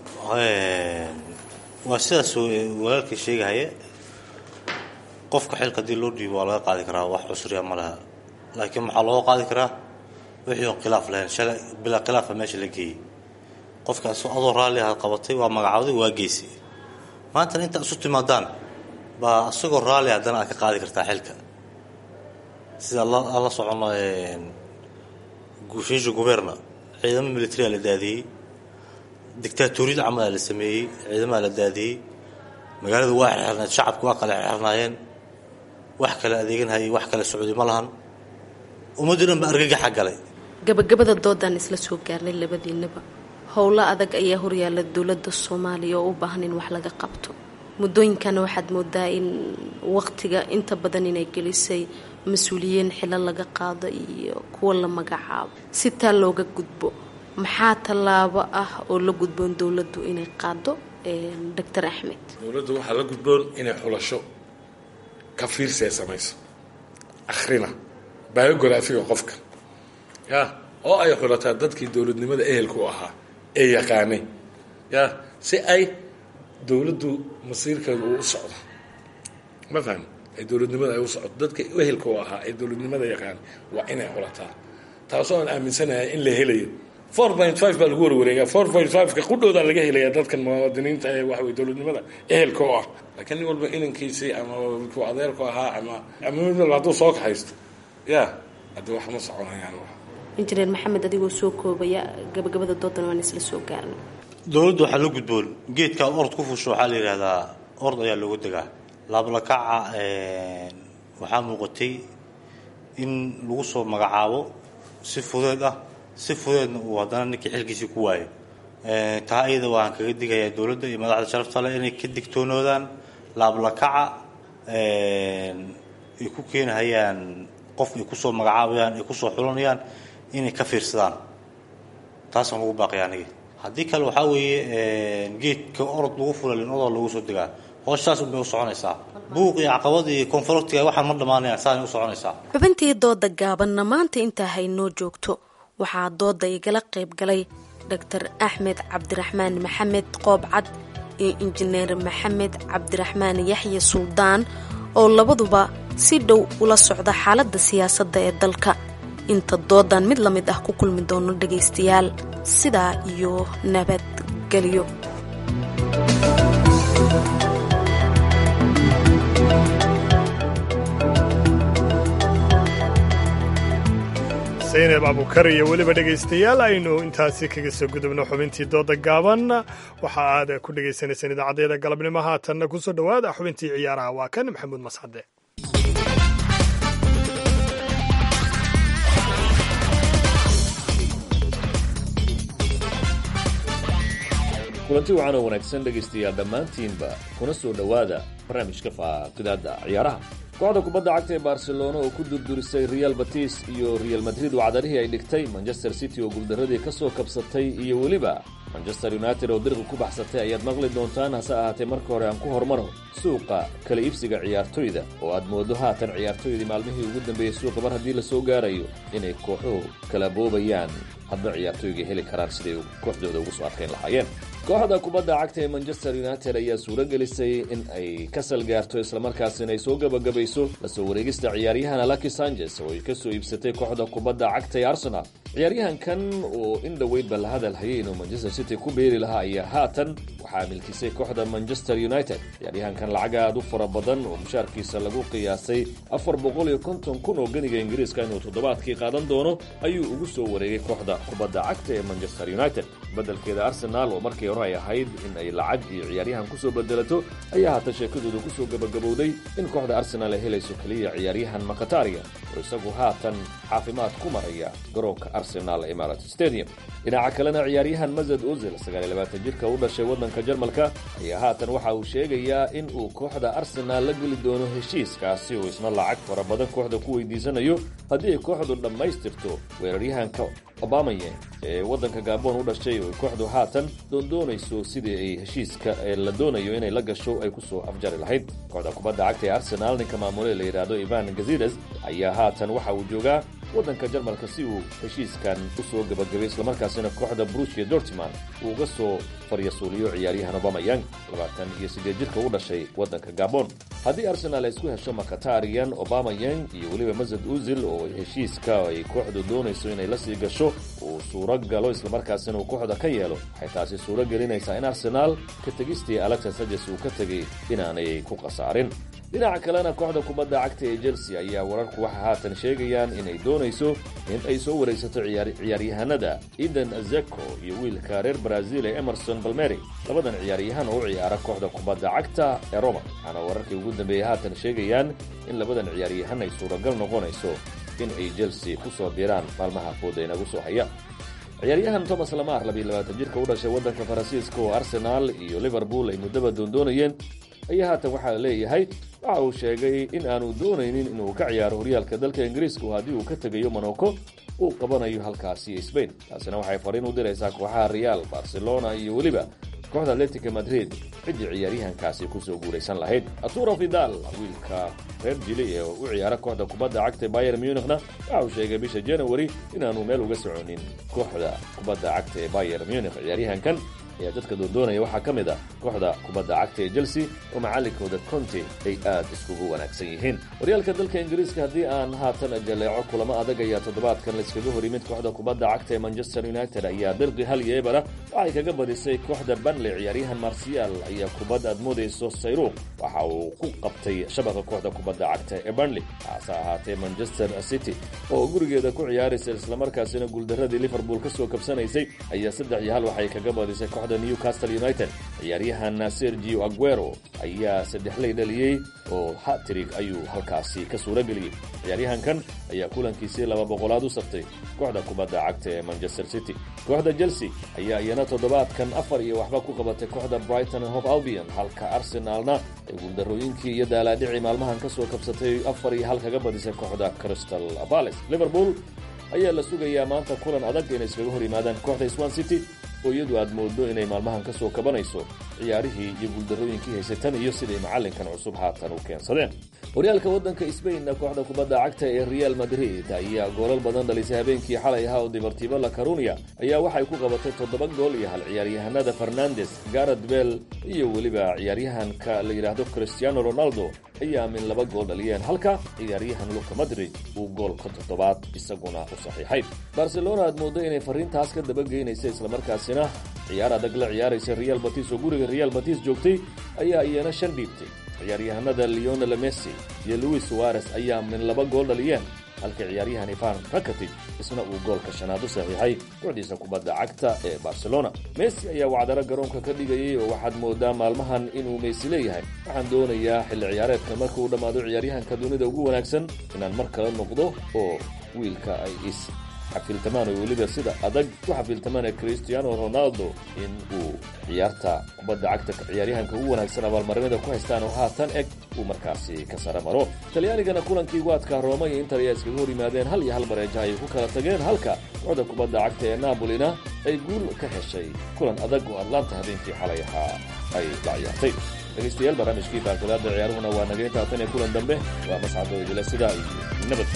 waa sidaas walaalkii sheegahaya qofka xilka haddii loo dhiibo waa laga qaadi karaa wax cusriya ma laha laakiin maxaa looga qaadi karaa wixii oon khilaaf lahayn shalay bilaa khilaafa meesha la geeyey qofkaas adoo raalli ahaad qabatay waa magacawday waa geysay maantana intaad isu timaadaan baa isagoo raalli haddana aad ka qaadi kartaa xilka sida aan la socono guushiisha guberna ciidamo militariya la daadiyey dictaatoriyad camalaa la sameeyey ciidamaa la daadiyey magaalada waa xirxirnayd shacabku waa kale xirxirnaayeen wax kale adeeganhayay wax kale socday ma lahan ummaddii dhan ba argagaxa galay gabagabada doodaan isla soo gaarnay labadiinaba howlo adag ayaa horyaala dowladda soomaaliya oo u baahan in wax laga qabto muddooyinkana waxaad moodaa in waqtiga inta badan inay gelisay mas-uuliyiin xilo laga qaado iyo kuwa la magacaabo si taa looga gudbo maxaa tallaabo ah oo la gudboon dowladdu inay qaado doctor axmed dowladda waxaa la gudboon inay xulasho ka fiirsee samayso akhrina biographiga qofka ya oo ay xulataa dadkii dowladnimada ehelka u ahaa ee yaqaanay ya si ay dowladdu masiirkeedu uu u socdo ma fahmi ay dowladnimada ay u socdo dadka ehelka u ahaa ee dowladnimada yaqaanay waa inay xulataa taasoo aan aaminsanahay in la helayo four point five baa lagu warwareegaa four point five-ka qudhoodaa laga helayaa dadkan muwaadiniinta ee waxa weye dowladnimada ehelka oo ah laakiin nin walba inankiisii ama ku adeerku ahaa ama ama mid walba hadduu soo kaxaysto ya hadda wax ma soconayaan injineer maxamed adigoo soo koobaya gabagabada doodan waan isla soo gaarnay dowladda waxaa la gudboon geedkaa orod ku fusho waxaa la yidhahdaa orod ayaa looga degaa laablakaca waxaa muuqatay in lagu soo magacaabo si fudeed ah si fudeedna uu haddana ninkii xilkiisii ku waayo taa iyada waan kaga digayaa dowladda iyo madaxda sharafta leh inay ka digtoonoodaan laablakaca ay ku keenahayaan qof ay kusoo magacaabayaan ay kusoo xulanayaan inay ka fiirsadaan taasaan ugu baaqaya aniga haddii kale waxaa weeye geedka orod lagu fulalin odoo lagu soo degaa hooshtaas unbay u soconaysaa buuq iyo caqabad iyo konfaroctiga waxaan ma dhammaanayaan saanay u soconaysaa xubintii dooda gaabanna maanta intaa haynoo joogto waxaa dooda igala qayb galay doctor axmed cabdiraxmaan maxamed qoobcad iyo injineer maxamed cabdiraxmaan yaxye suldaan oo labaduba si dhow ula socda xaaladda siyaasadda ee dalka inta doodan mid la mid ah ku kulmi doono dhagaystayaal sidaa iyo nabadgelyo saynab abukar iyo weliba dhegaystayaal aynu intaasi kaga soo gudubno xubintii dooda gaaban waxa aad ku dhagaysanaysaan idaacadeeda galabnimo haatanna kusoo dhowaada xubintii ciyaaraha waa kan maxamuud masxade kulanti wacan oo wanaagsan dhegaystayaal dhammaantiinba kuna soo dhowaada barnaamijka faaqidaada ciyaaraha kooxda kubadda cagta ee barcelona oo ku durdurisay real batis iyo real madrid oo cadarihii ay dhigtay manchester city oo guuldaradii ka soo kabsatay iyo weliba manchester united oo dirqi ku baxsatay ayaad maqli doontaan hase ahaatee marka hore aan ku hormaro suuqa kala iibsiga ciyaartoyda oo aad moodo haatan ciyaartoydii maalmihii ugu dambeeyey suuqa mar haddii la soo gaarayo inay kooxuhu kala boobayaan hadba ciyaartoyga heli karaan siday kooxdooda ugu soo adkayn lahaayeen kooxda kubadda cagta ee manchester united ayaa suuro gelisay in ay ka salgaarto islamarkaasina ay soo gabagabayso lasoo wareegista ciyaaryahan alaki sanchez oo ay ka soo iibsatay kooxda kubadda cagta ee arsenal ciyaaryahankan oo in dhoweydba la hadal hayay inuu manchester city ku beeri lahaa ayaa haatan waxaa milkisay kooxda manchester united ciyaaryahankan lacag aad u fara badan oo mushaarkiisa lagu qiyaasay afar boqol iyo konton kun oo ganiga ingiriiska inuu toddobaadkii qaadan doono ayuu ugu soo wareegay kooxda kubadda cagta ee manchester united beddelkeeda arsenal oo markii hore ay ahayd in ay lacag iyo ciyaaryahan kusoo bedelato ayaa haatan sheekadooda kusoo gabagabowday in kooxda arsenal ay helayso keliya ciyaaryahan makataria oo isagu haatan caafimaad ku maraya garoonka arsenal imarat stadium dhinaca kalena ciyaaryahan mazad ozil sagaaliylabaatan jirka u dhashay waddanka jarmalka ayaa haatan waxa uu sheegayaa in uu kooxda arsenal la geli doono heshiiskaasi uu isna lacag fara badan kooxda ku weydiisanayo haddii ay kooxdu dhammaystirto weeraryahanka obamaye ee waddanka gaabon u dhashay oo kooxdu haatan doondoonayso sidii ay heshiiska la doonayo inay la gasho ay kusoo afjari lahayd kooxda kubadda cagta ee arsenal ninka maamule la yidhaahdo ivan gazides ayaa haatan waxa uu joogaa waddanka jarmalka si uu heshiiskan u soo gabagabay islamarkaasina kooxda brusia dortman uu uga soo faryasuuliyo ciyaaryahan obamayang labaatan iyo siddeed jirka u dhashay waddanka gabon haddii arsenal ay isku hesho makatarian obamayang iyo weliba mazad uzil oo heshiiska ay kooxdu doonayso inay la sii gasho uu suuro galo islamarkaasina uu kooxda ka yeelo waxay taasi suuro gelinaysaa in arsenaal ka tegistii alexis sajes uu ka tegay inaanay ku khasaarin dhinaca kalena kooxda kubadda cagta ee chelsea ayaa wararku waxa haatan sheegayaan inay doonayso in ay soo waraysato ciyaaryahanada eden azeko iyo wiilka reer brazil ee emerson balmeri labadan ciyaaryahan oo u ciyaara kooxda kubadda cagta ee roma waxaana wararkii ugu dambeeyey haatan sheegayaan in labadan ciyaaryahan ay suuragal noqonayso in ay chelsea ku soo diraan maalmaha fooda inagu soo haya ciyaaryahan thomas lamar labayilabaatan jirka u dhashay waddanka faransiiska oo arsenaal iyo liverpool ay muddaba doondoonayeen ayaa haatan waxaa la leeyahay waxa uu sheegay in aanu doonaynin inuu ka ciyaaro horyaalka dalka ingiriiska oo haddii uu ka tegayo monoko uu qabanayo halkaasi sbain taasina waxay fariin u diraysaa kooxaha real barcelona iyo weliba kooxda atletica madrid ciddii ciyaaryahankaasi kusoo guulaysan lahayd arturo vidal wiilka reer jili ee u ciyaara kooxda kubadda cagta bayer munichna waxa uu sheegay bisha january inaanu meel uga soconin kooxda kubadda cagta ee bayer munich ciyaaryahankan ayaa dadka doondoonaya waxaa ka mid ah kooxda kubadda cagta ee chelsea oo macallinkooda conte ay aad iskugu wanaagsan yihiin horyaalka dalka ingiriiska haddii aan haatan jaleeco kulamo adag ayaa toddobaadkan laiskaga hor yimid kooxda kubadda cagta ee manchester united ayaa dirqi hal iyo ebara waxay kaga badisay kooxda banley ciyaaryahan marsial ayaa kubad aad moodayso sayruuq waxa uu ku qabtay shabaqa kooxda kubadda cagta ee banley hase ahaatee manchester city oo gurigeeda ku ciyaaraysa islamarkaasina guuldaradii liverpool ka soo kabsanaysay ayaa saddex iyo hal waxay kaga badisay kooxda newcastle united ciyaaryahan sergio aguero ayaa saddexley dhaliyey oo hatrig ayuu halkaasi ka suura geliyey ciyaaryahankan ayaa kulankiisii laba boqolaad u saftay kooxda kubadda cagta ee manchester city kooxda chelsea ayaa iyana toddobaadkan afar iyo waxba ku qabatay kooxda brighton hof albion halka arsenaalna ay guuldarooyinkii iyo daalaadhicii maalmahan ka soo kabsatay afar iyo hal kaga badisay kooxda crystal palace liverpool ayaa la sugayaa maanta kulan adag inay iskaga hor yimaadaan kooxda swan city oo iyadu aad moodo inay maalmahan ka soo kabanayso ciyaarihii iyo guuldarooyinkii haysay tan iyo siday macallinkan cusub haatan u keensadeen horyaalka waddanka sbainna kooxda kubadda cagta ee real madrid ayaa goolal badan dhalisay habeenkii xalay ahaa oo dibartibo la carunia ayaa waxay ku qabatay toddoba gool iyo hal ciyaaryahanada fernandes garad bell iyo weliba ciyaaryahanka la yidhaahdo cristiano ronaldo ayaa min laba gool dhaliyeen halka ciyaaryahan luka madrid uu goolka toddobaad isaguna u saxiixay barcelona aad mooddo inay fariintaas ka dabageynaysa islamarkaasina ciyaar adag la ciyaaraysa real batis oo guriga real batis joogtay ayaa iyana shan dhiibtay ciyaaryahanada leonel messi iyo louis suarez ayaa min laba gool dhaliyeen halka ciyaaryahan ivan rakatic isna uu goolka shanaad u saxiixay kooxdiisa kubadda cagta ee barcelona messi ayaa wacdaro garoonka ka dhigayay oo waxaad moodaa maalmahan inuu messi leeyahay waxaan doonayaa xilli ciyaareedka marka uu dhammaado ciyaaryahanka dunida ugu wanaagsan inaan mar kale noqdo oo wiilka ay is xafiiltamaan oo weliba sida adag ku xafiiltamaan ee cristiano ronaldo in uu ciyaarta kubadda cagta ciyaaryahanka ugu wanaagsan abaalmarinada ku haystaan oo haatan eg uu markaasi ka sara maro talyaanigana kulankii waadka rooma iyo inter ayaa iskaga hor yimaadeen hal iyo hal bareeja ay ku kala tageen halka kooxda kubadda cagta ee nabolina ay guul ka heshay kulan adag oo atlanta habeenkii xalay ahaa ay la ciyaartay dhegaystayaal barnaamijkii baarkadaada ciyaaruhuna waa naga intaa tan ee kulan dambe waa mascado idila sidaa iyo nabad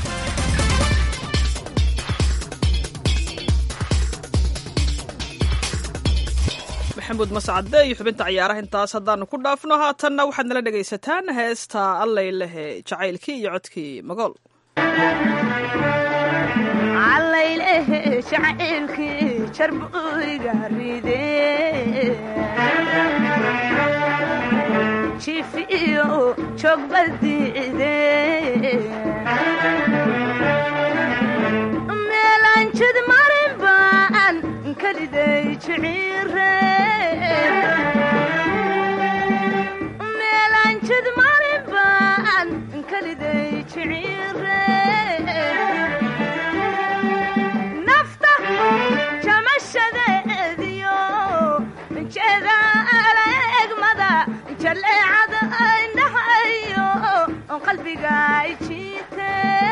maxamuud mascade iyo xubinta ciyaaraha intaas haddaanu ku dhaafno haatanna waxaad nala dhegaysataan heesta allay lehe jacaylkii iyo codkii magool allaylehe jacaylkii jarbuyga ride jifiyo joogbadiide meelanjid marin baan kaliday jiciire meelanjid marin baan kaliday jiciire nafta jamashadeediyo jeeda alegmada jaleecada indhahayo qalbiga jiite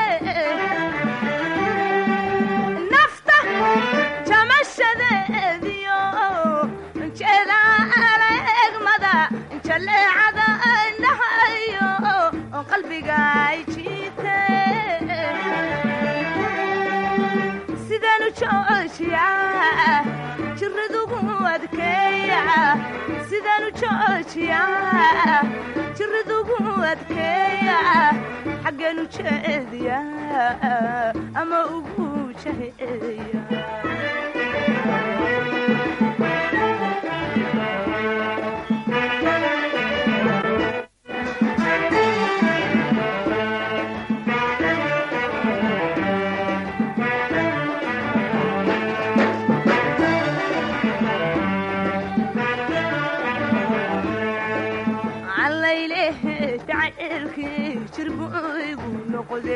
nafta jamashadeediyo jeeda alegmada jaleecada indhahayo qalbiga jiite sidanu joojiya jiradugu adkeeya sidanu joojiya jiradugu adkeeya xaggeenu jeediya ama ugu jaheeya allaylehe jacaylkii jirbuygu noqde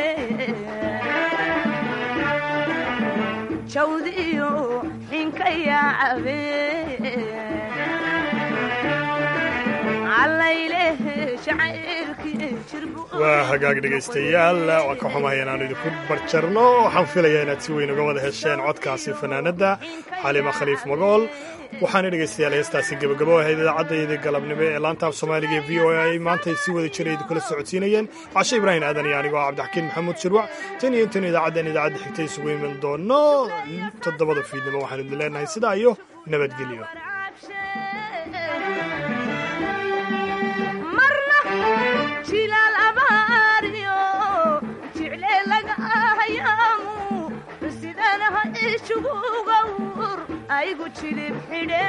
jawdiyo xinka yaacabe allaylehe jacaylkii jirbu waa hagaag dhegaystayaal waa ka xumahay inaanu idinku barjarno waxaan filayaa inaad si weyn uga wada hesheen codkaasi fanaanadda xalima khaliif magool waxaana dhegaystayaal heestaasi gebagabo ahayd idaacaddaydii galabnimo ee laantaaf soomaaliga ee v o a ay maantay si wada jira idinkula socodsiinayeen cashe ibraahim aadan iyo anigoo cabdixakiin maxamuud shirwac tan iyo intan idaacaddan idaacadda xigta isugu iman doono toddobada fiidnimo waxaanu idin leenahay sidaa iyo nabadgelyo marna jilaal abaariyo jicle laga hayaamu sidanaha ishugugawr aygu jilib xidhe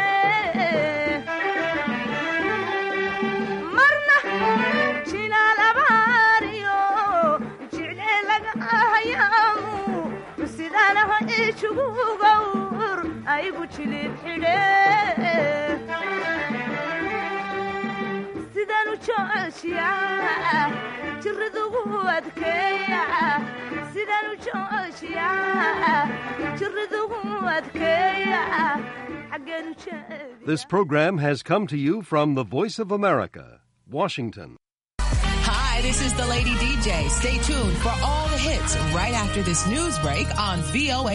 marna jilaal abaariyo jicle laga hayaamu sidanaha ishugugawr aygu jilib xidhe sidaan u jeceshiyaa jiradugu adkeeya sidaan u jeceshiyaa jiradugu adkeeya xaggeenu jeedi This program has come to you from the Voice of America, Washington. Hi, this is the Lady DJ. Stay tuned for all the hits right after this news break on VOA.